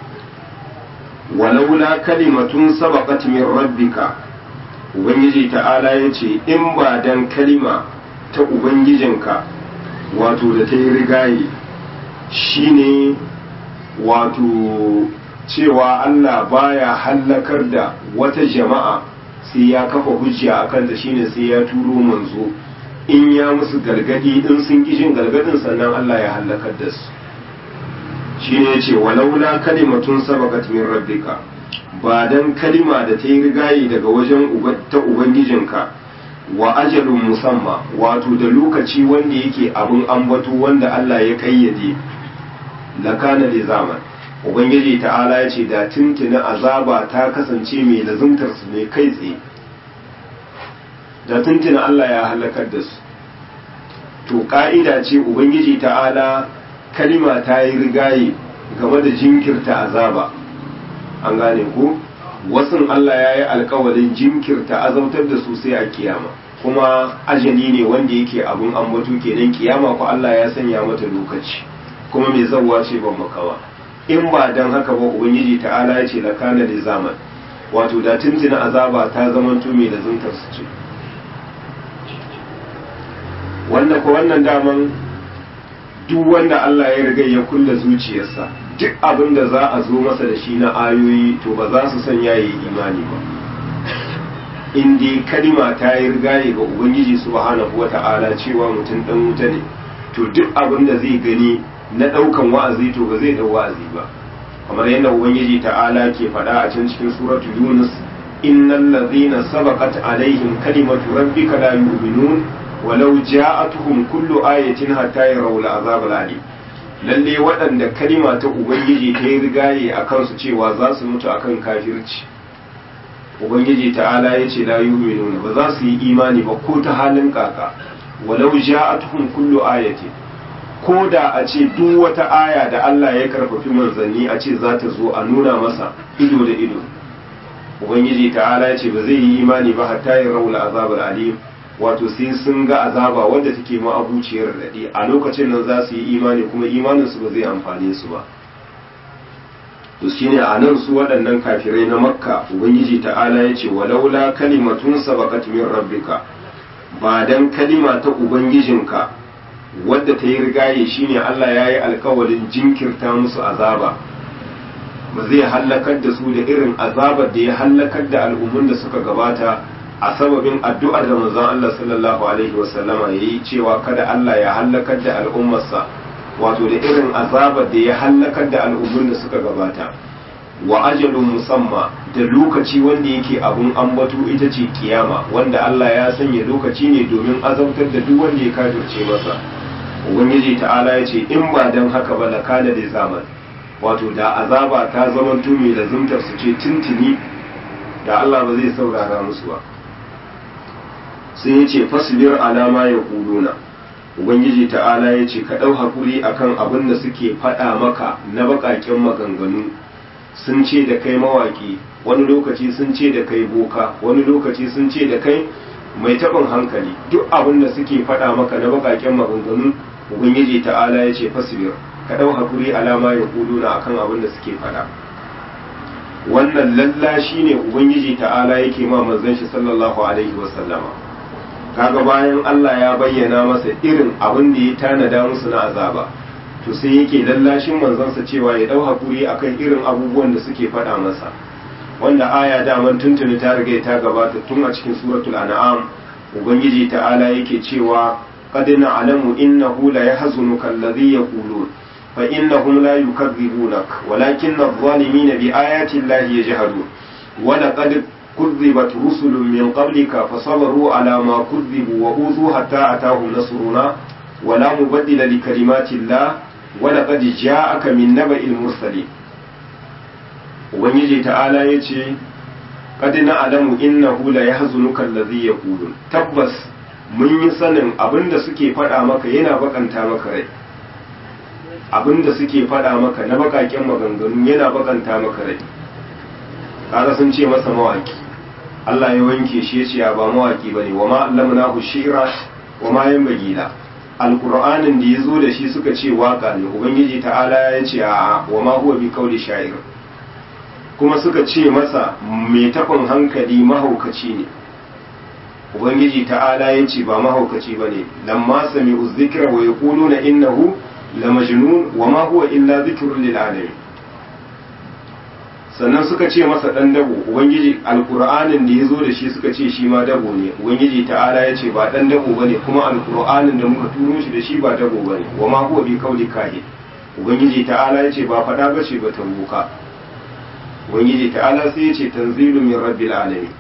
walaula kalimatun sabaqat min rabbika ubangiji ta'ala ya ce in ba dan kalima ta ubangijinka wato da ta yi rigaye shine wato cewa Allah baya hallakar da wata jama'a sai ya kafa hujja a kanta shine sai ya turo manzo in ya musu gargadi in sun ki jin gargadin sannan Allah ya hallakar da su shine yace walaula kalimatun sabaqat min rabbika ba dan kalima da ta yi rigayi daga wajen ta ubangijinka wa ajalun musamma wato da lokaci wanda yake abin ambato wanda Allah ya kayyade lakana da zaman ubangiji ta'ala ya ce da tuntuna azaba ta kasance mai lazumtar su ne kai tsaye da tuntuna Allah ya halakar da su to ka'ida ce ubangiji ta'ala kalima ta yi rigaye game da jinkirta azaba an gane ko wasun Allah ya yi alkawalin jinkirta azautar da su sai a kiyama kuma ajali ne wanda yake abun ambato kenan kiyama ko Allah ya sanya mata lokaci kuma mai zawwa ce ban makawa in ba dan haka ba ubangiji ta'ala ya ce lakana da zaman wato da tuntuna azaba ta zamanto mai da zuntar su ce wanda ko wannan daman duk wanda Allah ya riga ya kulle zuciyarsa duk abin da za a zo masa da shi na ayoyi to ba za su sanya yi imani ba in dai kalima ta yi rigaye ga ubangiji subhanahu wata'ala cewa mutum dan wuta ne to duk abin da zai gani na daukan wa'azi to ba zai dau wa'azi ba kamar yadda ubangiji ta'ala ke faɗa a can cikin suratul yunus innal ladhina sabaqat alaihim kalimatu rabbika la yu'minun walau ja'atuhum kullu ayatin hatta yarawul azab al-alim lalle waɗanda kalima ta ubangiji ta yi rigaye a kansu cewa za su mutu akan kafirci ubangiji ta'ala ya ce la yu'minuna ba za su yi imani ba ko ta halin kaka walau ja'atuhum kullu ayatin ko da a ce duk wata aya da Allah ya karfafi manzanni a ce za ta zo a nuna masa ido da ido ubangiji ta'ala ya ce ba zai yi imani ba hatta ya raula azabar alim wato sai sun ga azaba wadda take ma'abuciyar daɗi a lokacin nan za su yi imani kuma imaninsu ba zai amfane su ba to shine a nan su waɗannan kafirai na makka ubangiji ta'ala ya ce walaula kalimatun sabaqat min rabbika ba dan kalima ta ubangijinka wadda ta yi rigaye shine Allah ya yi alkawalin jinkirta musu azaba ba zai hallakar da su da irin azabar da ya hallakar da al'ummun da suka gabata a sababin addu'ar da manzon Allah sallallahu alaihi wasallama ya yi cewa kada Allah ya hallakar da al'ummarsa wato da irin azabar da ya hallakar da al'ummun da suka gabata wa ajalun musamma da lokaci wanda yake abun ambato ita ce kiyama wanda Allah ya sanya lokaci ne domin azabtar da duk wanda ya kafirce masa ubangiji ta'ala ya ce in ba don haka ba la kana da zaman wato da azaba ta zaman tumi da zumtar su ce tuntuni da Allah ba zai saurara musu ba sai ya ce fasbir alama ya kuluna ubangiji ta'ala ya ce ka ɗau hakuri akan abin da suke faɗa maka na baƙaƙen maganganu sun ce da kai mawaƙi wani lokaci sun ce da kai boka wani lokaci sun ce da kai mai taɓin hankali duk abin da suke faɗa maka na baƙaƙen maganganu ubangiji ta'ala ya ce fasbir ka ɗau hakuri alama ya kuluna akan abin da suke faɗa wannan lalla shine ubangiji ta'ala yake ma manzon shi sallallahu alaihi wasallama kaga bayan Allah ya bayyana masa irin abin da ya tanada musu na azaba to sai yake lallashin manzansa cewa ya dau hakuri akan irin abubuwan da suke faɗa masa wanda aya daman tuntuni ta riga ta gabata tun a cikin suratul an'am ubangiji ta'ala yake cewa qad na'lamu innahu la yahzunuka alladhi yaqulun fa innahum la yukadzibunak walakinna adh-dhalimina bi ayati llahi yajhadun wa laqad كذبت رسل من قبلك فصبروا على ما كذبوا وأوذوا حتى أتاهم نصرنا ولا مبدل لكلمات الله ولقد جاءك من نبأ المرسلين ubangiji ta'ala ya ce qad na'lamu innahu la yahzunuka alladhi yaqulun tabbas mun yi sanin abinda suke faɗa maka yana bakanta maka rai abinda suke faɗa maka na bakaken maganganu yana bakanta maka rai kaga sun ce masa mawaki Allah ya wanke shi ya ce ba mawaki bane wa ma allamnahu shi'ra wa ma yanbaghi la alqur'anin da yazo da shi suka ce waka ne ubangiji ta'ala ya ce a wa ma huwa bi qawli sha'ir kuma suka ce masa mai tabin hankali mahaukaci ne ubangiji ta'ala ya ce ba mahaukaci bane lamma sami'u dhikra wa yaquluna innahu la majnun wa ma huwa illa dhikrun lil alamin sannan suka ce masa dan dabo ubangiji alqur'anin da yazo da shi suka ce shi ma dabo ne ubangiji ta'ala ya ce ba dan dabo bane kuma alqur'anin da muka turo shi da shi ba dabo bane wa ma huwa bi kauli kahin ubangiji ta'ala ya ce ba fada bace ba tambuka ubangiji ta'ala sai ya ce tanzilu min rabbil alamin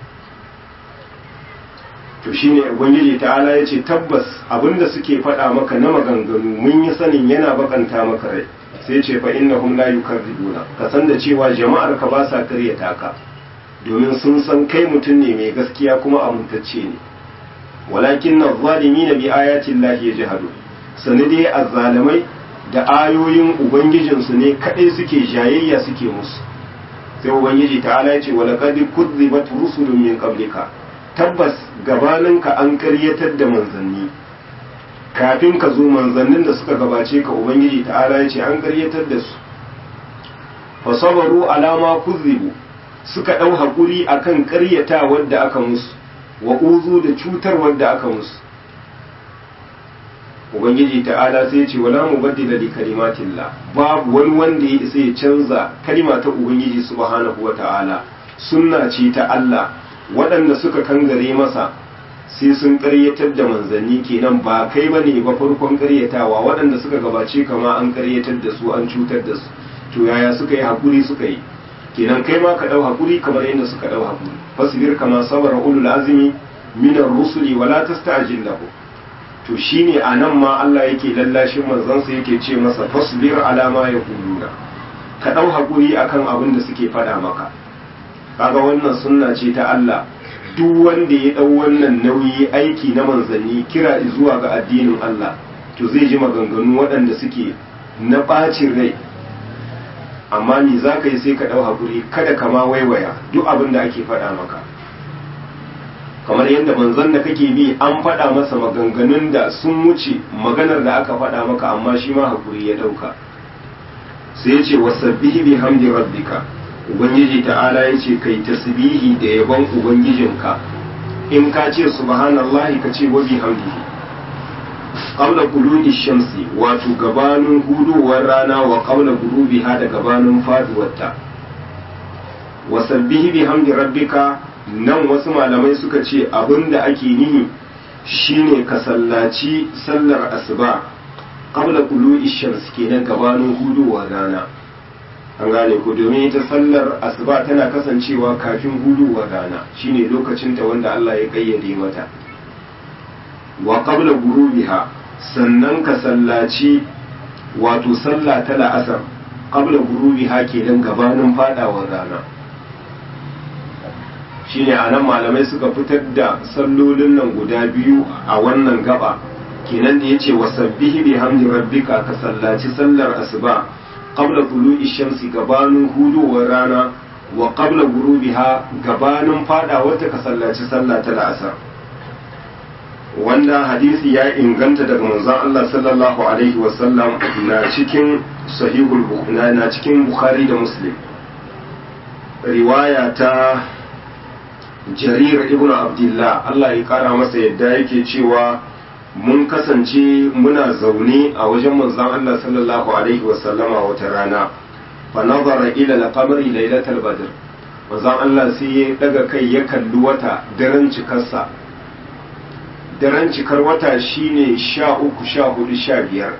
to shine ubangiji ta'ala ya ce tabbas abinda suke faɗa maka na maganganu mun yi sanin yana bakanta maka rai sai ce fa innahum la yukadzibuna ka san da cewa jama'ar ka ba sa karyata ka domin sun san kai mutum ne mai gaskiya kuma amintacce ne walakin na zalimina bi ayati llahi yajhadu sani dai azzalimai da ayoyin ubangijinsu ne kadai suke jayayya suke musu sai ubangiji ta'ala ya ce wa laqad kudzibat rusulun min qablika tabbas gabaninka an karyatar da manzanni kafin ka zo manzannin da suka gabace ka ubangiji ta'ala ya ce an karyatar da su fa sabaru alama kuzibu suka ɗau haƙuri akan karyata wadda aka musu wa uzu da cutar wadda aka musu ubangiji ta'ala sai ce wala mubaddila li kalimatillah babu wani wanda ya isa ya canza kalima ta ubangiji subhanahu wa ta'ala sunna ce ta Allah waɗanda suka kangare masa sai sun ƙaryatar da manzanni kenan ba kai ba ne ba farkon ƙaryatawa waɗanda suka gabace kama an ƙaryatar da su an cutar da su to yaya suka yi haƙuri suka yi kenan kai ma ka ɗau haƙuri kamar yadda suka ɗau haƙuri fasbir kama sabara ulul azmi minar rusuli wala tasta'jil lahu to shine anan ma Allah yake lallashin manzansa yake ce masa fasbir ala ma yaquluna ka ɗau haƙuri akan abin da suke faɗa maka kaga wannan sunna ce ta Allah duk wanda ya ɗau wannan nauyi aiki na manzanni kira zuwa ga addinin Allah to zai ji maganganu waɗanda suke na ɓacin rai amma ni za ka yi sai ka ɗau haƙuri kada ka ma waiwaya duk abin da ake faɗa maka kamar yadda manzon da kake bi an faɗa masa maganganun da sun wuce maganar da aka faɗa maka amma shi ma haƙuri ya ɗauka sai ya ce wasabbihi bi hamdi rabbika ubangiji ta'ala ya ce kai tasbihi da yabon ubangijinka in ka ce subhanallahi ka ce wa bihamdihi qabla qulubi shamsi wato gabanin hudowar rana wa qabla ghurubiha da gabanin faduwarta wa sabbihi bihamdi rabbika nan wasu malamai suka ce abinda ake nihi shine ka sallaci sallar asuba qabla qulubi shamsi kenan gabanin hudowar rana an gane ko domin ita sallar asuba tana kasancewa kafin huduwar rana shine lokacinta wanda Allah ya kayyade mata wa qabla gurubiha sannan ka sallaci wato sallah ta la'asar qabla gurubiha kenan gabanin fadawar rana shine anan malamai suka fitar da sallolin nan guda biyu a wannan gaba kenan da yace wasabbihi bihamdi rabbika ka sallaci sallar asuba qabla tulu'i shamsi gabanin hudowar rana wa qabla gurubiha gabanin fadawar ta ka sallaci sallah ta la'asar wanda hadisi ya inganta daga manzon Allah sallallahu alaihi wasallam na cikin sahihul bukhari na cikin bukhari da muslim riwaya ta jarir ibnu abdullah Allah ya kara masa yadda yake cewa mun kasance muna zaune a wajen manzon Allah sallallahu alaihi wasallama wata rana fa nazara ila al-qamari laylatal badr manzon Allah sai ya daga kai ya kalli wata daren cikarsa daren cikar wata shine sha uku sha hudu sha biyar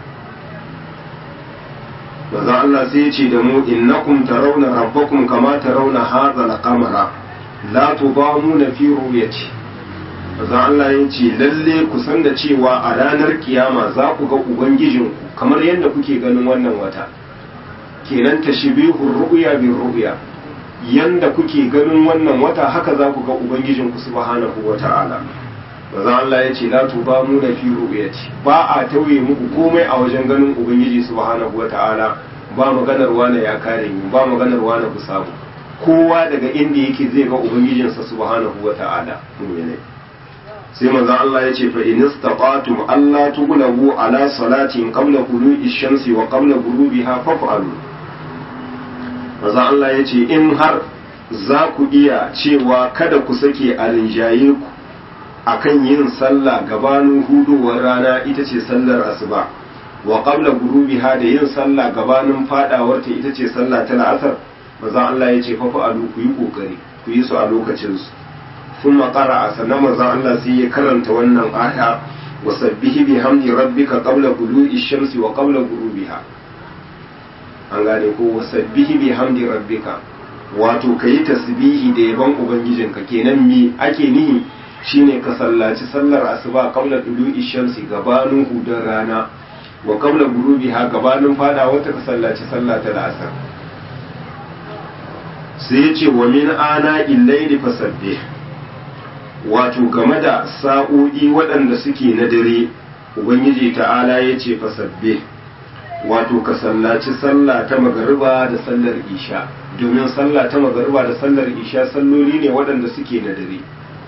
manzon Allah sai ya ce da mu innakum tarawna rabbakum kama tarawna hadha al-qamara la tudamuna fi ru'yati manzon Allah ya ce lalle ku san da cewa a ranar kiyama za ku ga ubangijinku kamar yadda kuke ganin wannan wata kenan tashbihur ru'ya bir ru'ya yanda kuke ganin wannan wata haka za ku ga ubangijinku subhanahu wata'ala manzon Allah ya ce la tubamu na fi ru'yati ba a tauye muku komai a wajen ganin ubangiji subhanahu wata'ala ba maganar wane ya kare ni ba maganar wane ku samu kowa daga inda yake zai ga ubangijinsa subhanahu wata'ala mu'minai sai manzo Allah ya ce fa in istaqatum alla tughlabu ala salatin qabla qulu'i shamsi wa qabla ghurubiha faf'alu manzo Allah ya ce in har za ku iya cewa kada ku sake a rinjaye ku akan yin sallah gabanin hudowar rana ita ce sallar asuba wa qabla ghurubiha da yin sallah gabanin fadawar ta ita ce sallah ta la'asar manzo Allah ya ce faf'alu ku yi kokari ku yi su a lokacin su ثم قرأ سنة مزا الله سي كرنت wannan aya wasabbihi bihamdi rabbika qabla bulu'i shamsi wa qabla ghurubiha an gane ko wasabbihi bihamdi rabbika wato kayi tasbihi da yaban ubangijinka kenan me ake nihi shine ka sallaci sallar asuba qabla bulu'i shamsi gabanin hudar rana wa qabla ghurubiha gabanin fada wata ka sallaci sallah ta asar sai ya ce wa min ana illaili fasabbih wato game da sa'o'i waɗanda suke na dare ubangiji ta'ala ya ce fasabbe wato ka sallaci sallah ta magariba da sallar isha domin sallah ta magariba da sallar isha salloli ne waɗanda suke na dare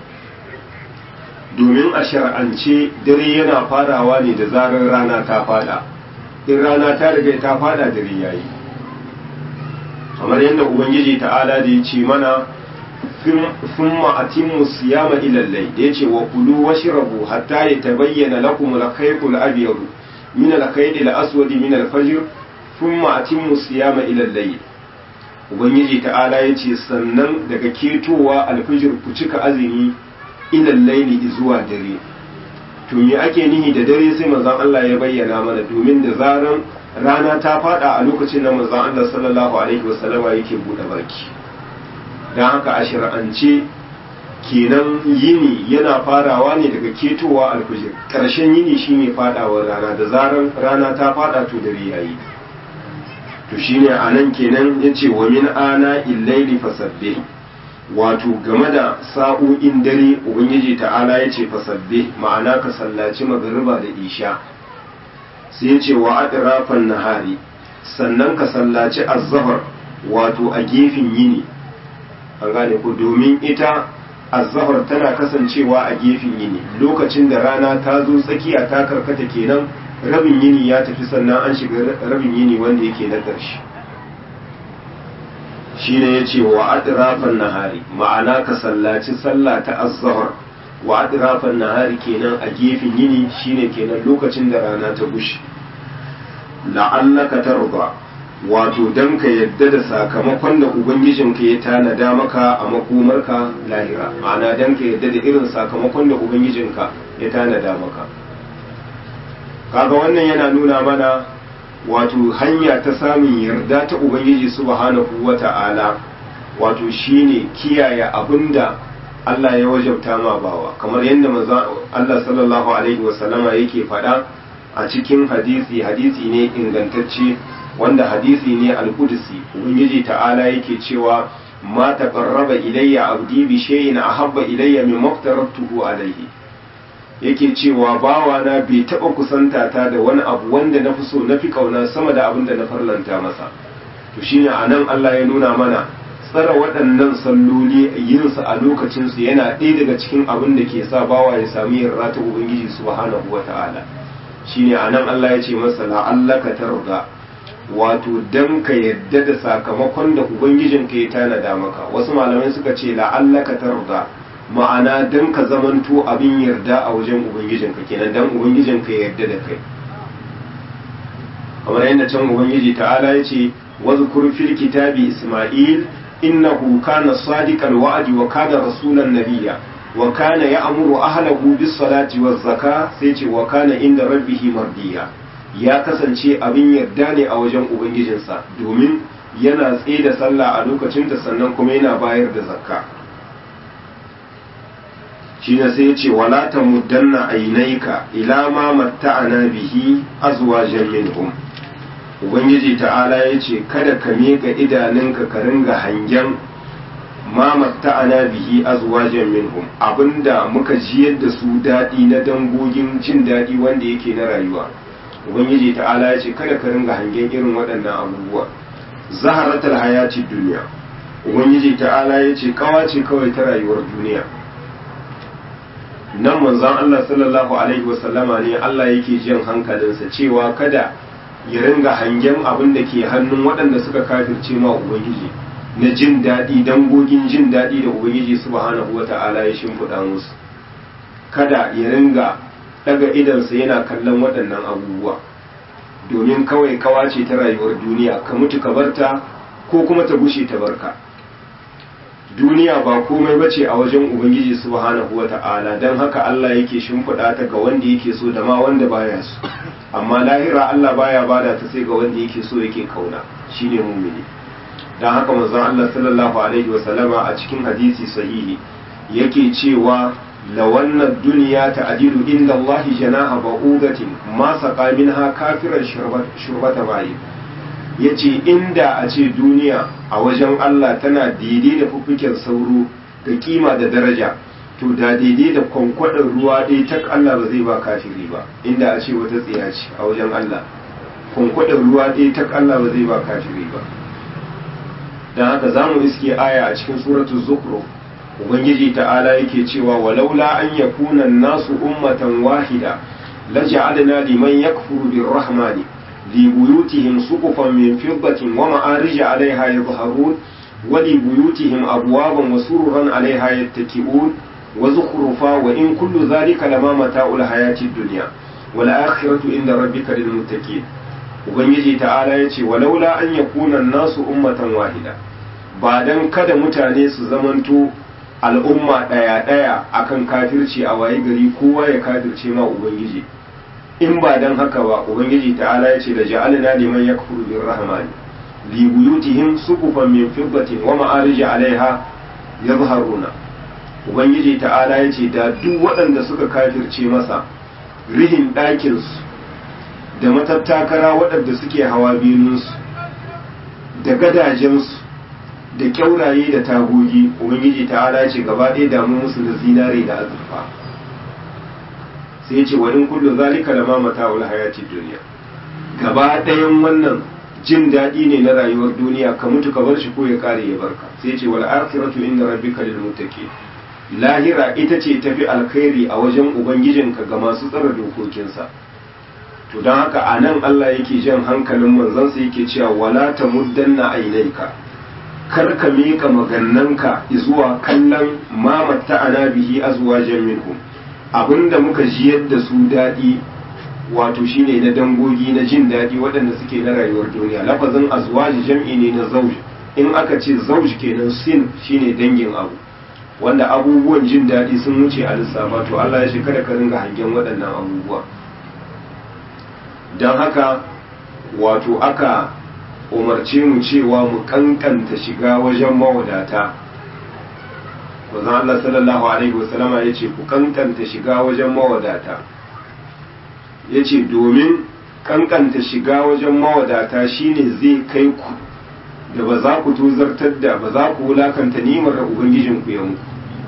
domin a shar'ance dare yana farawa ne da zarar rana ta fada in rana ta riga ta fada dare yayi kamar yadda ubangiji ta'ala da ya ce mana thumma atimmu siyama ila al-layl yace wa kulu washrabu hatta yatabayyana lakum al-khayt al-abyad min al-khayt al-aswad min al-fajr thumma atimmu siyama ila al-layl ubangiji ta'ala yace sannan daga ketowa al-fajr ku cika azumi ila al-layl zuwa dare to me ake nihi da dare sai manzon Allah ya bayyana mana domin da zaran rana ta fada a lokacin da manzon Allah sallallahu alaihi wasallama yake bude baki dan haka a shir'ance kenan yini yana farawa ne daga ketowa alfijir karshen yini shine fadawar rana da zaran rana ta fada to dare yayi to shine anan kenan yace wa min ana illaili fasabbih wato game da sa'o'in dare ubangiji ta'ala ya ce fasabbe ma'ana ka sallaci magariba da isha sai ya ce wa adirafan nahari sannan ka sallaci azzahar wato a gefen yini an gane ku domin ita azzahar tana kasancewa a gefen yini lokacin da rana ta zo tsakiya ta karkata kenan rabin yini ya tafi sannan an shiga rabin yini wanda yake na ƙarshe shine yace wa adrafan nahari ma'ana ka sallaci sallah ta az-zuhr wa adrafan nahari kenan a gefen yini shine kenan lokacin da rana ta bushe la'allaka tarda wato dan ka yadda da sakamakon da ubangijinka ya tanada maka a makomarka lahira ma'ana dan ka yadda da irin sakamakon da ubangijinka ya tanada maka kaga wannan yana nuna mana wato hanya ta samun yarda ta ubangiji subhanahu wata'ala wato shine kiyaye abinda Allah ya wajabta ma bawa kamar yadda manzo Allah sallallahu alaihi wasallama yake faɗa a cikin hadisi hadisi ne ingantacce wanda hadisi ne al-qudsi ubangiji ta'ala yake cewa ma taqarraba ilayya abdi bi shay'in ahabba ilayya mimma aftaratuhu alayhi yake cewa bawa na bai taɓa kusanta ta da wani abu wanda na fi so na fi ƙauna sama da abin da na farlanta masa to shine a nan Allah ya nuna mana tsara waɗannan salloli yinsu a lokacinsu yana ɗaya daga cikin abin da ke sa bawa ya sami yarda ta ubangiji subhanahu wa ta'ala shine a nan Allah ya ce masa la'allaka tarda wato dan ka yadda da sakamakon da ubangijinka ya tanada maka wasu malamai suka ce la'allaka tarda ma'ana dan ka zamanto abin yarda a wajen ubangijinka kenan dan ubangijinka ya yarda da kai kamar yadda can ubangiji ta'ala ya ce wazkur fil kitabi isma'il innahu kana sadiqal wa'di wa kana rasulan nabiyya wa kana ya'muru ahlahu bis salati waz zaka sai ce wa kana inda rabbihi mardiya ya kasance abin yarda ne a wajen ubangijinsa domin yana tsaye da sallah a lokacin da sannan kuma yana bayar da zakka shi ne sai ce wala ta muddanna ainaika ila ma matta'ana bihi azwajan minhum ubangiji ta'ala ya ce kada ka miƙa idanunka ka ringa hangen ma matta'ana bihi azwajan minhum abinda muka jiyar da su daɗi na dangogin jin daɗi wanda yake na rayuwa ubangiji ta'ala ya ce kada ka ringa hangen irin waɗannan abubuwa zaharatul hayati duniya ubangiji ta'ala ya ce kawace kawai ta rayuwar duniya nan manzon Allah sallallahu alaihi wasallama ne Allah yake jin hankalinsa cewa kada ya ringa hangen abin da ke hannun waɗanda suka kafirce ma ubangiji na jin daɗi dangogin jin daɗi da ubangiji subhanahu wata'ala ya shimfiɗa musu kada ya ringa daga idansa yana kallon waɗannan abubuwa domin kawai kawace ta rayuwar duniya ka mutu ka barta ko kuma ta bushe ta barka duniya ba komai bace a wajen ubangiji subhanahu wata'ala don haka Allah yake shimfiɗa ta ga wanda yake so da ma wanda baya so amma lahira Allah baya bada ta sai ga wanda yake so yake kauna shine mumini don haka manzon Allah sallallahu alaihi wa sallama a cikin hadisi sahihi yake cewa lawanna duniya ta'dilu inda Allah janaha ba'udatin ma saqa minha kafiran shurbata bayi ya ce inda a ce duniya a wajen Allah tana daidai da fuffuken sauro da kima da daraja to da daidai da kwankwadon ruwa ɗaya tak Allah ba zai ba kafiri ba inda a ce wata tsiya ce a wajen Allah kwankwadon ruwa ɗaya tak Allah ba zai ba kafiri ba don haka za mu iske aya a cikin suratu zukru ubangiji ta'ala yake cewa walaula an yakuna nasu ummatan wahida laja'alna liman yakfuru birrahmani لبيوتهم سقفا من فضة ومعارج عليها يظهرون wali buyutihim abwaban wa sururan alaiha yattaki'un wa zukhrufa wa in kullu zalika lama mata'ul hayati dunya wal akhiratu inda rabbika lil muttaqin ubangiji ta'ala yace walaula an yakuna an-nasu ummatan wahida ba dan kada mutane su zamanto al'umma ɗaya ɗaya akan kafirci a waye gari kowa ya kafirce ma ubangiji in ba dan haka ba ubangiji ta'ala ya ce da ja'alna liman yakfuru bir rahmani li buyutihim suqufan min fiddatin wa ma'arij 'alayha yadhharuna ubangiji ta'ala ya ce da duk waɗanda suka kafirce masa rihin ɗakin su da matattakara waɗanda suke hawa binunsu da gadajensu da kyauraye da tagogi ubangiji ta'ala ce gaba ɗaya damu musu da zinare da azurfa sai ce wa in kullu zalika lama mata'ul hayati duniya gaba ɗayan wannan jin daɗi ne na rayuwar duniya ka mutu ka bar shi ko ya kare ya barka sai ce wal akhiratu inda rabbika lil muttaqin lahira ita ce tafi alkhairi a wajen ubangijinka ga masu tsara dokokinsa to don haka a nan Allah yake jan hankalin manzansa yake cewa wala tamuddanna ainaika kar ka miƙa magannanka zuwa kallon mamatta ana bihi azwajan minhum abinda muka jiyar da su daɗi wato shine na dangogi na jin daɗi waɗanda suke na rayuwar duniya lafazin azwaji jam'i ne na zauj in aka ce zauj kenan sin shine dangin abu wanda abubuwan jin daɗi sun wuce a lissafa to Allah ya shi kada ka ringa hangen waɗannan abubuwa don haka wato aka umarce mu cewa mu kankanta shiga wajen mawadata wazan Allah sallallahu Alaihi wasallama ya ce ku kankanta shiga wajen mawadata ya ce domin kankanta shiga wajen mawadata shine zai kai ku da ba za ku tozartar da ba za ku wulakanta nimar da ubangijinku ya muku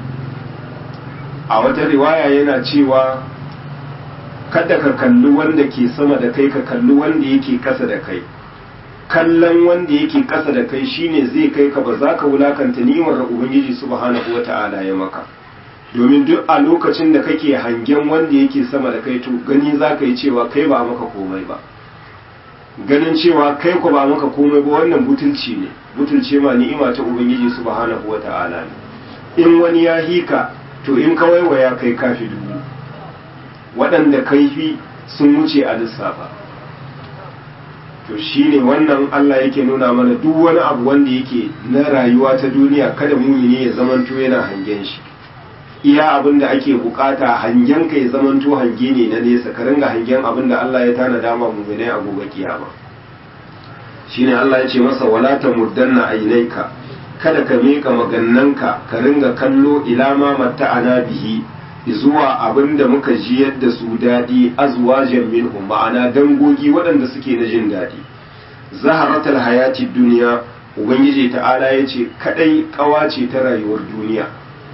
a wata riwaya yana cewa kada ka kalli wanda ke sama da kai ka kalli wanda yake kasa da kai kallon wanda yake ƙasa da kai shine zai kai ka ba za ka wulakanta ni'imar da ubangiji subhanahu wata'ala ya maka domin duk a lokacin da kake hangen wanda yake sama da kai to gani za ka yi cewa kai ba maka komai ba ganin cewa kai ko ba maka komai ba wannan butulci ne butulce ma ni'ima ta ubangiji subhanahu wata'ala ne in wani ya hika to in ka waiwaya kai kafi dubu waɗanda kaifi sun wuce a lissafa to shine wannan Allah yake nuna mana duk wani abu wanda yake na rayuwa ta duniya kada mumini ya zamanto yana hangen shi iya abin da ake bukata hangen ka ya zamanto hange ne na nesa ka ringa hangen abin da Allah ya tana dama muminai a gobe kiyama shine Allah ya ce masa wala tamuddanna ainaika kada ka mika magannanka ka ringa kallo ila ma matta'ana bihi zuwa abin da muka ji yadda su daɗi azwajen minhum ma'ana dangogi waɗanda suke na jin daɗi zaharatul hayati duniya ubangiji ta'ala ya ce kaɗai ƙawa ce ta rayuwar duniya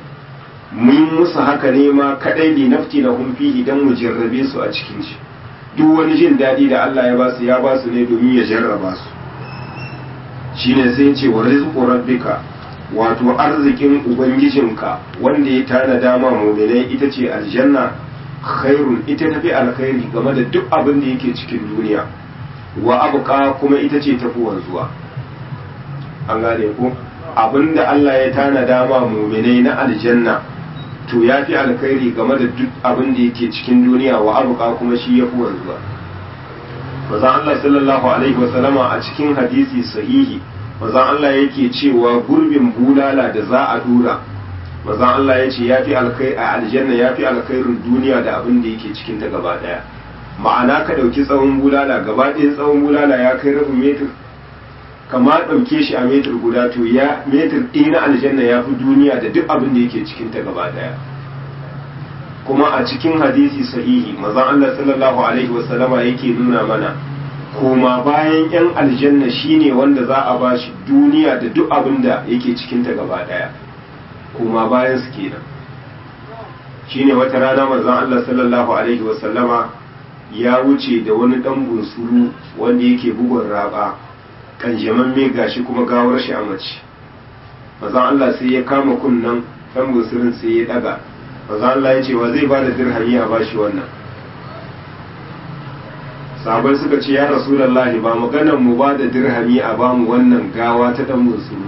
mun musu haka ne ma kaɗai li nafti na humfihi don mu jarrabe su a cikin shi duk wani jin daɗi da Allah ya basu ya basu ne domin ya jarraba su shine sai ce wa rizqu rabbika wato arzikin ubangijinka wanda ya tana dama muminai ita ce aljanna khairun ita tafi alkhairi game da duk abin da yake cikin duniya wa abuka kuma ita ce tafi wanzuwa an gane ko abin da Allah ya tana dama muminai na aljanna to ya fi alkhairi game da duk abin da yake cikin duniya wa abuka kuma shi ya fi wanzuwa Mazan Allah sallallahu alaihi wasallama a cikin hadisi sahihi mazan Allah yake cewa gurbin bulala da za a dura mazan Allah ya ce ya fi alkai a aljanna ya fi alkhairin duniya da abin da yake cikin ta gaba daya ma'ana ka ɗauki tsawon bulala gaba ɗaya tsawon bulala ya kai rabin metir kama ɗauke shi a metir guda to ya metir ɗaya na aljanna ya fi duniya da duk abin da yake cikin ta gaba daya kuma a cikin hadisi sahihi mazan Allah sallallahu alaihi wasallama yake nuna mana koma bayan yan aljanna shine wanda za a ba shi duniya da duk abin da yake cikinta gaba daya koma bayan su kenan shine wata rana manzon Allah sallallahu alaihi wasallama ya wuce da wani dan bunsuru wanda yake bugun raba kanjaman me gashi kuma gawar shi a mace manzon Allah sai ya kama kunnan dan bunsurin sai ya daga manzon Allah ya ce wa zai bada dirhami a bashi wannan sahabai suka ce ya rasulallahi ba maganan mu ba da dirhami a bamu wannan gawa ta dan munsuru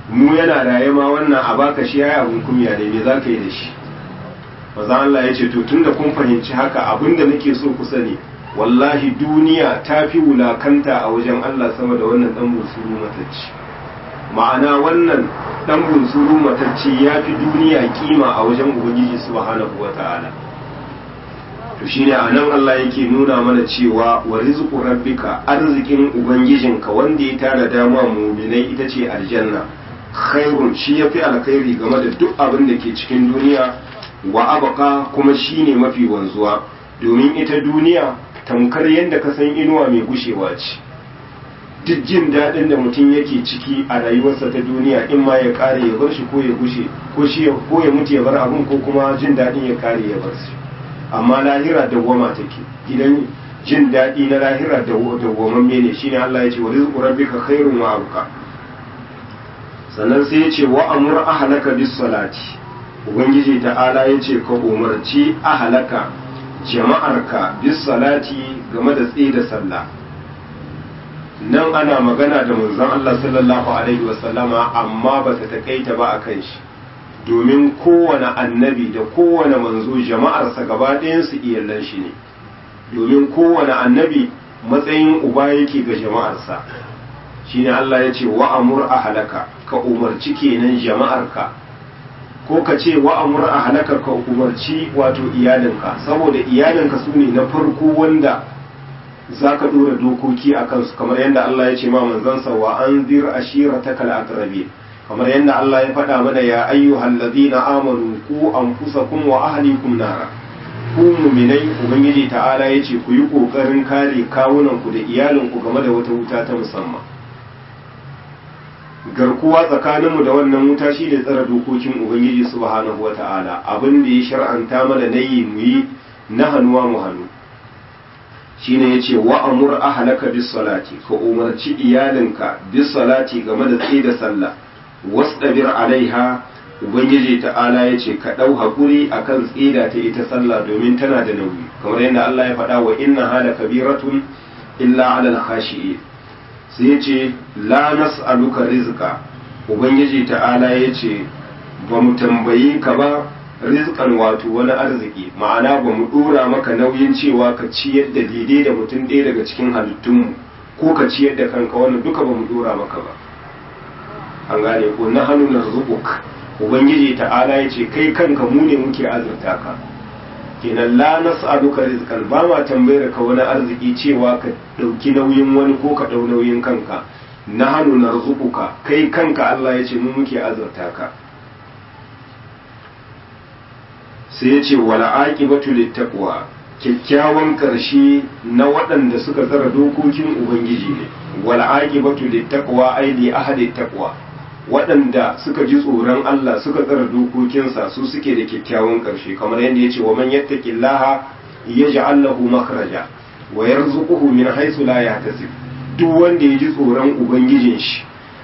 mu yana raye ma wannan a baka shi yayi abun kunya ne me zaka yi da shi maza Allah ya ce to tunda kun fahimci haka abinda nake so ku sani wallahi duniya ta fi wulakanta a wajen Allah sama da wannan dan bunsuru matacci ma'ana wannan dan bunsuru matacci ya fi duniya kima a wajen ubangiji subhanahu wata'ala to shine anan Allah yake nuna mana cewa wa rizqu rabbika arzikin ubangijinka wanda ya tara dama mu'minai ita ce aljanna khairun shi yafi alkhairi game da duk abin da ke cikin duniya wa abqa kuma shine mafi wanzuwa domin ita duniya tamkar yadda ka san inuwa mai gushewa ce duk jin daɗin da mutum yake ciki a rayuwarsa ta duniya in ma ya ƙare ya bar shi ko ya gushe ko shi ko ya mutu ya bar abin ko kuma jin daɗin ya ƙare ya bar shi amma lahira dawwama take gidan jin daɗi na lahira dawwamamme ne shine Allah ya ce wa rizqu rabbika khairun wa abqa sannan sai ya ce wa amur ahlaka bis salati ubangiji ta'ala ya ce ka umarci ahlaka jama'arka bis salati game da tsaye da sallah nan ana magana da manzon Allah sallallahu alaihi wasallama amma ba ta takaita ba a kan shi domin kowane annabi da kowane manzo jama'arsa gaba ɗayansu iyalan shi ne domin kowane annabi matsayin uba yake ga jama'arsa shine Allah ya ce wa'amur a halaka ka umarci kenan jama'arka ko ka ce wa'amur a halaka ka umarci wato iyalinka saboda iyalinka su ne na farko wanda za ka ɗora dokoki a kansu kamar yadda Allah ya ce ma manzansa wa an zir ashira ta kal'akrabi kamar yadda Allah ya faɗa mana ya ayyuhal ladina amanu ku anfusakum wa ahlikum nara ku muminai ubangiji ta'ala ya ce ku yi ƙoƙarin kare kawunanku da iyalinku game da wata wuta ta musamman garkuwa tsakaninmu da wannan wuta shi ne tsara dokokin ubangiji subhanahu wa ta'ala abin da ya shar'anta mana na yi mu yi na hannuwa mu hannu shine yace wa amur ahlaka bis salati ka umarci iyalinka bis salati game da tsaye da sallah wasdabir alaiha ubangiji ta'ala yace ka dau hakuri akan tsida ta ita sallah domin tana da nauyi kamar yadda Allah ya faɗa wa inna hala kabiratun illa ala al-khashi'in sai yace la nas'aluka rizqa ubangiji ta'ala yace ba mu tambaye ka ba rizqan wato wani arziki ma'ana ba mu dora maka nauyin cewa ka ciyar da daidai da mutum ɗaya daga cikin halittunmu ko ka ciyar da kanka wannan duka ba mu dora maka ba an gane ko na hannu na zubuk ubangiji ta'ala ya ce kai kanka mu ne muke azurta ka kenan la nas'aluka rizqan ba ma tambayar ka wani arziki cewa ka dauki nauyin wani ko ka dau nauyin kanka na hannu na kai kanka Allah ya ce mu muke azurta ka sai ya ce wala aqibatu littaqwa kyakkyawan ƙarshe na waɗanda suka tsara dokokin ubangiji ne wala aqibatu littaqwa ai li ahadi taqwa waɗanda suka ji tsoron Allah suka tsara dokokinsa su suke da kyakkyawan ƙarshe kamar yadda ya ce wa man yattaqillaha yaj'al lahu makhraja wa yarzuquhu min haythu la yahtasib duk wanda ya ji tsoron ubangijin shi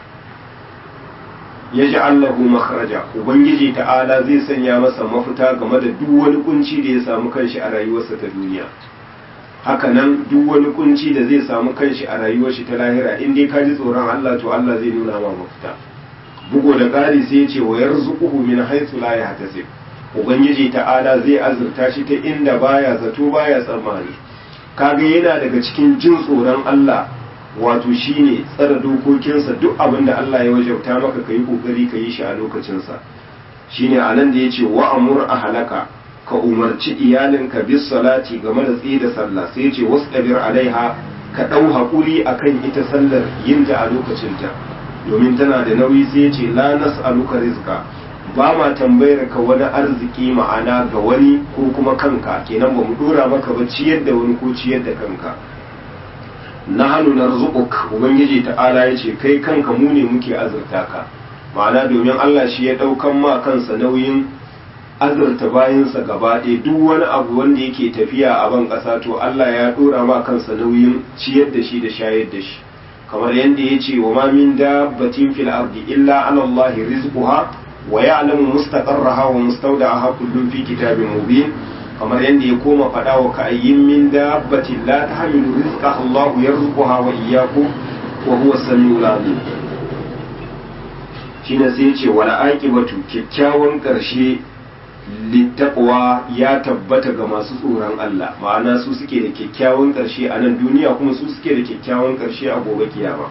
ya ji Allahu makhraja ubangiji ta'ala zai sanya masa mafita game da duk wani kunci da ya samu kanshi a rayuwarsa ta duniya hakanan duk wani kunci da zai samu kanshi a rayuwar shi ta lahira in dai ka ji tsoron Allah to Allah zai nuna ma mafita bugo da ƙari sai ya ce wa yarzuquhu min haythu la yahtasib ubangiji ta'ala zai azurta shi ta inda baya zato baya tsammani kaga yana daga cikin jin tsoron Allah wato shine tsara dokokinsa duk abin da Allah ya wajabta maka ka yi kokari ka yi shi a lokacinsa shine a nan da ya ce wa amur a halaka ka umarci iyalinka bis salati game da tsaye da sallah sai ce wasu ɗabir alaiha ka ɗau haƙuri a kan ita sallar yinta a lokacinta domin tana da nauyi sai ce la nas'aluka rizqa ba ma tambayar ka wani arziki ma'ana ga wani ko kuma kanka kenan ba mu dora maka ba ciyar da wani ko ciyar da kanka na hannu na rizquk ubangiji ta'ala ya ce kai kanka mu ne muke azurta ka ma'ana domin Allah shi ya ɗaukan ma kansa nauyin azurta bayansa gaba ɗaya duk wani abu wanda yake tafiya a ban ƙasa to Allah ya ɗora ma kansa nauyin ciyar da shi da shayar da shi kamar yadda ya ce wa ma min dabbatin fil ardi illa ala Allah rizquha wa ya'lamu mustaqarraha wa mustawda'aha kullun fi kitabin mubin kamar yadda ya koma faɗa wa ka'ayyin min dabbatin la tahmilu rizqaha Allah yarzuquha wa iyyakum wa huwa as-sami'ul 'alim shine sai ya ce wala aqibatu kyakkyawan karshe littaqwa ya tabbata ga masu tsoron Allah ma'ana su suke da kyakkyawan karshe a nan duniya kuma su suke da kyakkyawan karshe a gobe kiyama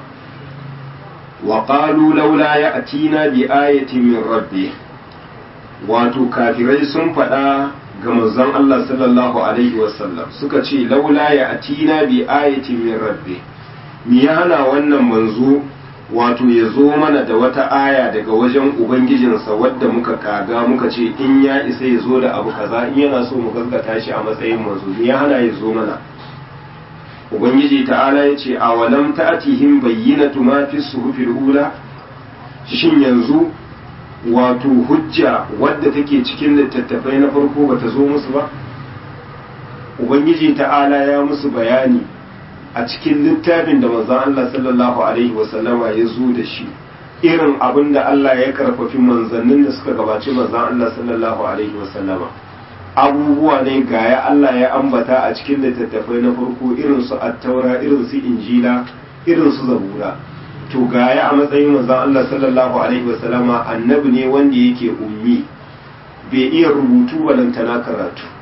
wa qalu laula ya'tina bi ayatin min rabbih wato kafirai sun faɗa ga manzon Allah sallallahu alaihi wasallam suka ce laula ya atina bi ayatin min rabbi mi ya hana wannan manzo wato ya zo mana da wata aya daga wajen ubangijinsa wadda muka kaga muka ce in ya isa ya zo da abu kaza in yana so mu gaskata shi a matsayin manzo mi ya hana ya zo mana ubangiji ta'ala ya ce a walam ta'atihim bayyinatu ma fi suhufil ula shin yanzu wato hujja wadda take cikin littattafai na farko bata zo musu ba ubangiji ta'ala ya musu bayani a cikin littafin da manzon Allah sallallahu alaihi wasallama ya zo da shi irin abin da Allah ya karfafi manzannin da suka gabaci manzon Allah sallallahu alaihi wasallama abubuwa ne gaya Allah ya ambata a cikin littattafai na farko irin su attaura irin su injila irin su zabura to gaya a matsayin manzon Allah sallallahu alaihi wasallama annabi ne wanda yake ummi bai iya rubutu balantana karatu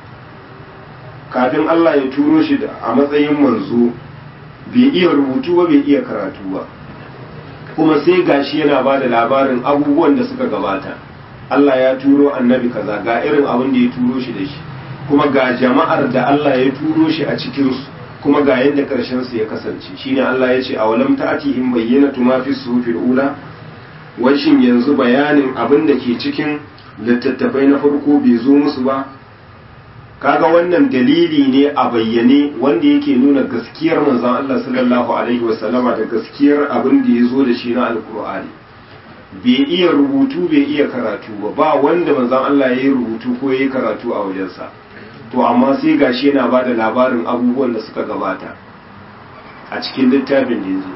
kafin Allah ya turo shi a matsayin manzo bai iya rubutu ba bai iya karatu ba kuma sai gashi yana ba da labarin abubuwan da suka gabata Allah ya turo annabi kaza ga irin abin da ya turo shi da shi kuma ga jama'ar da Allah ya turo shi a cikinsu kuma ga yadda ƙarshen su ya kasance shine Allah ya ce a walam ta'atihim bayyinatu ma fi suhufil ula washin yanzu bayanin abin da ke cikin littattafai na farko bai zo musu ba kaga wannan dalili ne a bayyane wanda yake nuna gaskiyar manzon Allah sallallahu alaihi wasallama da gaskiyar abin da ya zo da shi na alkur'ani bai iya rubutu bai iya karatu ba ba wanda manzon Allah ya yi rubutu ko ya yi karatu a wajensa to amma sai gashi yana ba da labarin abubuwan da suka gabata a cikin littafin da yanzu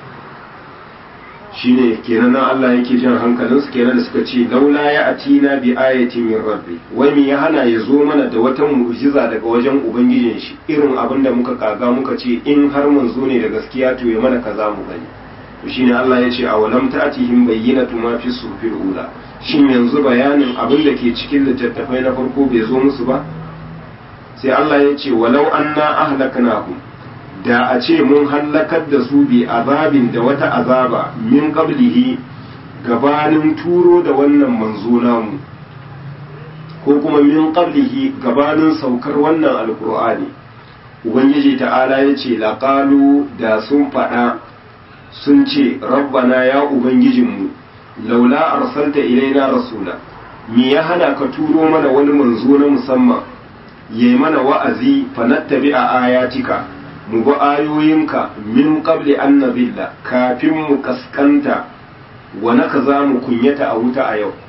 shine kenan nan Allah yake jan hankalinsu kenan da suka ce laula ya atina bi ayatin min rabbi wai me ya hana ya zo mana da wata mu'jiza daga wajen ubangijin shi irin abin da muka kaga muka ce in har mun zo ne da gaskiya to ya mana kaza mu gani to shine Allah ya ce awalam ta'tihim bayyinatu ma fi sufil ula shin yanzu bayanin abin da ke cikin littattafai na farko bai zo musu ba sai Allah ya ce walau anna ahlaknahum da a ce mun hallakar da su bi azabin da wata azaba min qablihi gabanin turo da wannan manzo namu ko kuma min qablihi gabanin saukar wannan alkur'ani ubangiji ta'ala ya ce laqalu da sun faɗa sun ce rabbana ya ubangijinmu laula arsalta ilaina rasula me ya hana ka turo mana wani manzo na musamman yayi mana wa'azi fanattabi a ayatika mu bi ayoyinka min qabli an nabilla kafin mu kaskanta wa naka za mu kunyata a wuta a yau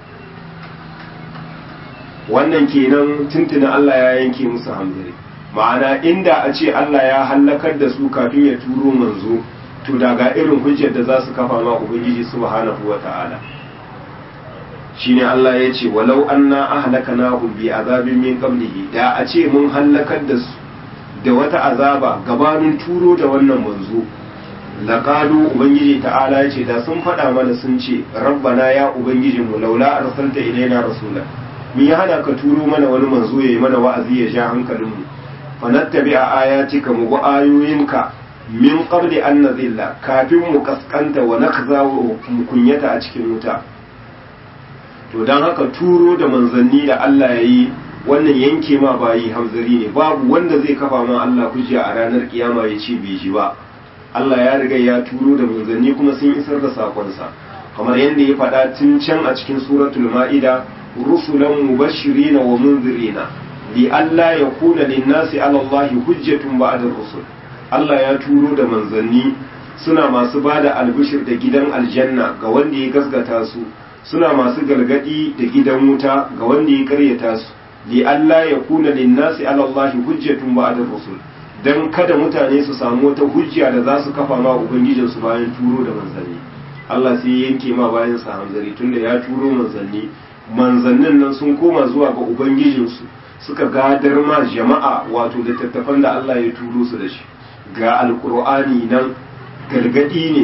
wannan kenan tuntuna Allah ya yanke musu hamzari ma'ana inda a ce Allah ya hallakar da su kafin ya turo manzo to daga irin hujjar da za su kafa ma ubangiji subhanahu wa ta'ala shine Allah ya ce walau anna ahlakanahum bi azabin min qablihi da a ce mun hallakar da su da wata azaba gabanin turo da wannan manzo laqalu ubangiji ta'ala ya ce da sun faɗa mana sun ce rabbana ya ubangijin mu laula arsalta ilaina rasula mi ya hana ka turo mana wani manzo yayi mana wa'azi ya sha hankalin mu fa nattabi ayatika mu bi ayoyinka min qabli an nazilla kafin mu kaskanta wa nakza mu kunyata a cikin wuta to dan haka turo da manzanni da Allah ya yi wannan yanke ma bayi hamzari ne babu wanda zai kafa ma Allah hujja a ranar kiyama ya ce bai ji ba Allah ya riga ya turo da manzanni kuma sun isar da sakonsa kamar yadda ya faɗa tun can a cikin suratul ma'ida rusulan mubashirina wa munzirina li alla yakuna lin-nasi 'ala Allahi hujjatun ba'da rusul Allah ya turo da manzanni suna masu bada albishir da gidan aljanna ga wanda ya gasgata su suna masu gargadi da gidan wuta ga wanda ya karyata su li alla yakuna lin-nasi 'ala Allahi hujjatun ba'da rusul dan kada mutane su samu wata hujja da za su kafa ma ubangijin su bayan turo da manzanni Allah sai yanke ma bayan sa hanzari tunda ya turo manzanni manzannin nan sun koma zuwa ga ubangijin su suka gadar ma jama'a wato littattafan da Allah ya turo su da shi ga alkur'ani nan gargadi ne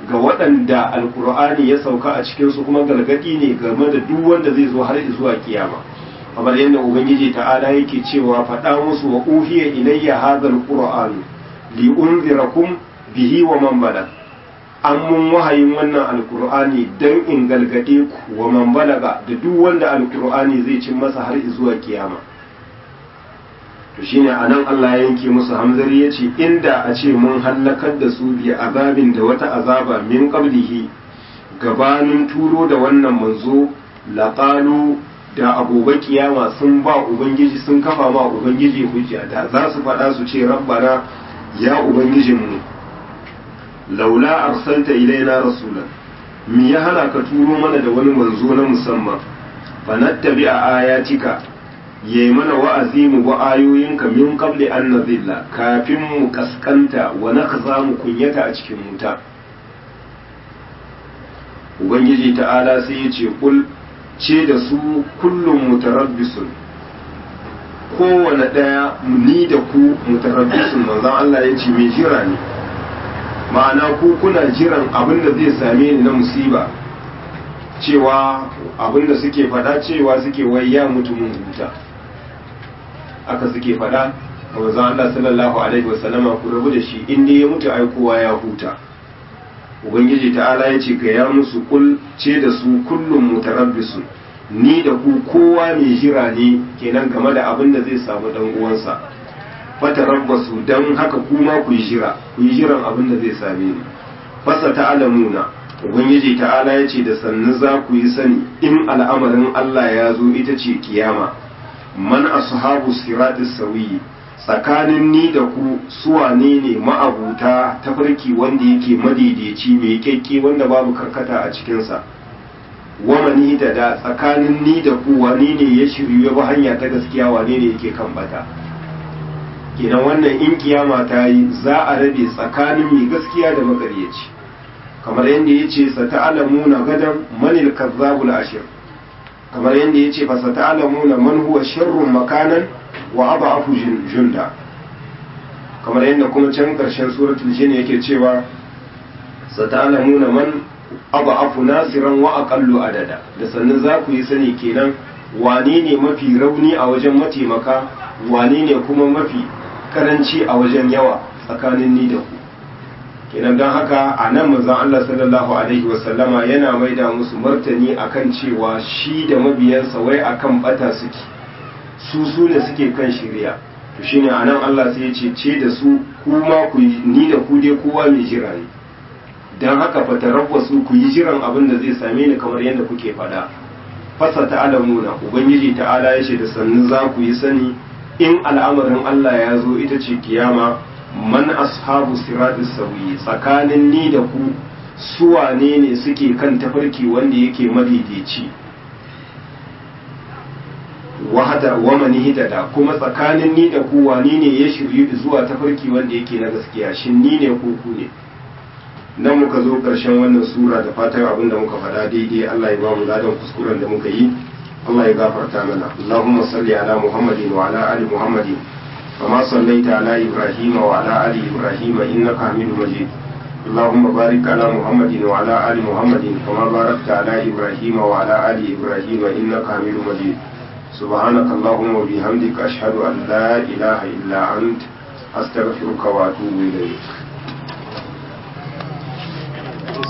ga waɗanda alkur'ani ya sauka a cikinsu kuma gargaɗi ne game da duk wanda zai zo har zuwa kiyama kamar yadda ubangiji ta'ala yake cewa faɗa musu wa uhiya ilayya hadha alqur'an li unzirakum bihi wa man balag an mun wahayin wannan alkur'ani dan in galgade ku wa man balaga da duk wanda alkur'ani zai cin masa har zuwa kiyama to shine anan Allah ya yanke musu hamzari yace inda a ce mun hallakar da su bi azabin da wata azaba min qablihi gabanin turo da wannan manzo laqalu da agobe kiyama sun ba ubangiji sun kafa ma ubangiji hujja da za su faɗa su ce rabbana ya ubangijinmu laula arsalta ilaina rasulan mi ya hana ka turo mana da wani manzo na musamman fa nattabi a ayatika yayi mana wa'azi mu ba ayoyinka min qabli an nazilla kafin mu kaskanta wa nakhza mu kunyata a cikin wuta ubangiji ta'ala sai ya ce kul ce da su kullum mutarabbisun kowane ɗaya ni da ku mutarabbisun manzon Allah ya ce mai jira ne ma'ana ku kuna jiran abin da zai same ni na musiba cewa abin da suke faɗa cewa suke wai ya mutu mun huta aka suke faɗa a manzon Allah sallallahu alaihi wasallama ku rabu da shi inda ya mutu ai kowa ya huta ubangiji ta'ala ya ce ga ya musu kul ce da su kullum mutarabbisun ni da ku kowa mai jira ne kenan game da abin da zai samu dan uwansa fatarabbasu dan haka kuma ku yi jira ku yi jiran abin da zai same ni fasa ta'alamuna ubangiji ta'ala ya ce da sannu za ku yi sani in al'amarin Allah ya zo ita ce kiyama man ashabu siratis sawiyi tsakanin ni da ku suwane ne ma'abuta tafarki wanda yake madaidaici mai kyakke wanda babu karkata a cikinsa wamani da da tsakanin ni da ku wane ne ya shiryu ya bi hanya ta gaskiya wane ne yake kan bata kenan wannan in kiyama ta yi za a rabe tsakanin mai gaskiya da makaryaci kamar yadda ya ce sa ta'alamuna gadan manil kazzabul ashir kamar yadda ya ce fa sa ta'alamuna man huwa sharrun makanan wa abu junda kamar yadda kuma can ƙarshen suratul jin yake cewa sata'lamuna man abu nasiran wa aqallu adada da sannan za ku yi sani kenan wane ne mafi rauni a wajen mataimaka wane ne kuma mafi karanci a wajen yawa tsakanin ni da ku kenan don haka a nan manzon Allah sallallahu alaihi wasallama yana maida musu martani akan cewa shi da mabiyansa wai akan bata suke su su ne suke kan shirya to shine anan Allah sai ya ce ce da su kuma ku ni da ku dai kowa mai jira ne dan haka fa tarabbasu ku yi jiran abin da zai same ni kamar yadda kuke faɗa fasa ta'alamuna ubangiji ta'ala ya ce da sannu za ku yi sani in al'amarin Allah ya zo ita ce kiyama man ashabu siratis sawi tsakanin ni da ku suwane ne suke kan tafarki wanda yake madaidaici wahada wa mani hidada kuma tsakanin ni da ku wani ne ya shiryu zuwa tafarki wanda yake na gaskiya shin ni ne ko ku ne nan muka zo ƙarshen wannan sura da fatan abin da muka faɗa daidai Allah ya ba mu ladan kuskuren da muka yi Allah ya gafarta mana Allahumma salli ala Muhammadin wa ala ali Muhammadin kama sallaita ala Ibrahim wa ala ali Ibrahim innaka Hamidum Majid اللهم بارك على محمد وعلى آل محمد كما باركت على إبراهيم وعلى آل إبراهيم إنك حميد مجيد سبحانك اللهم وبحمدك أشهد أن لا إله إلا أنت أستغفرك وأتوب إليك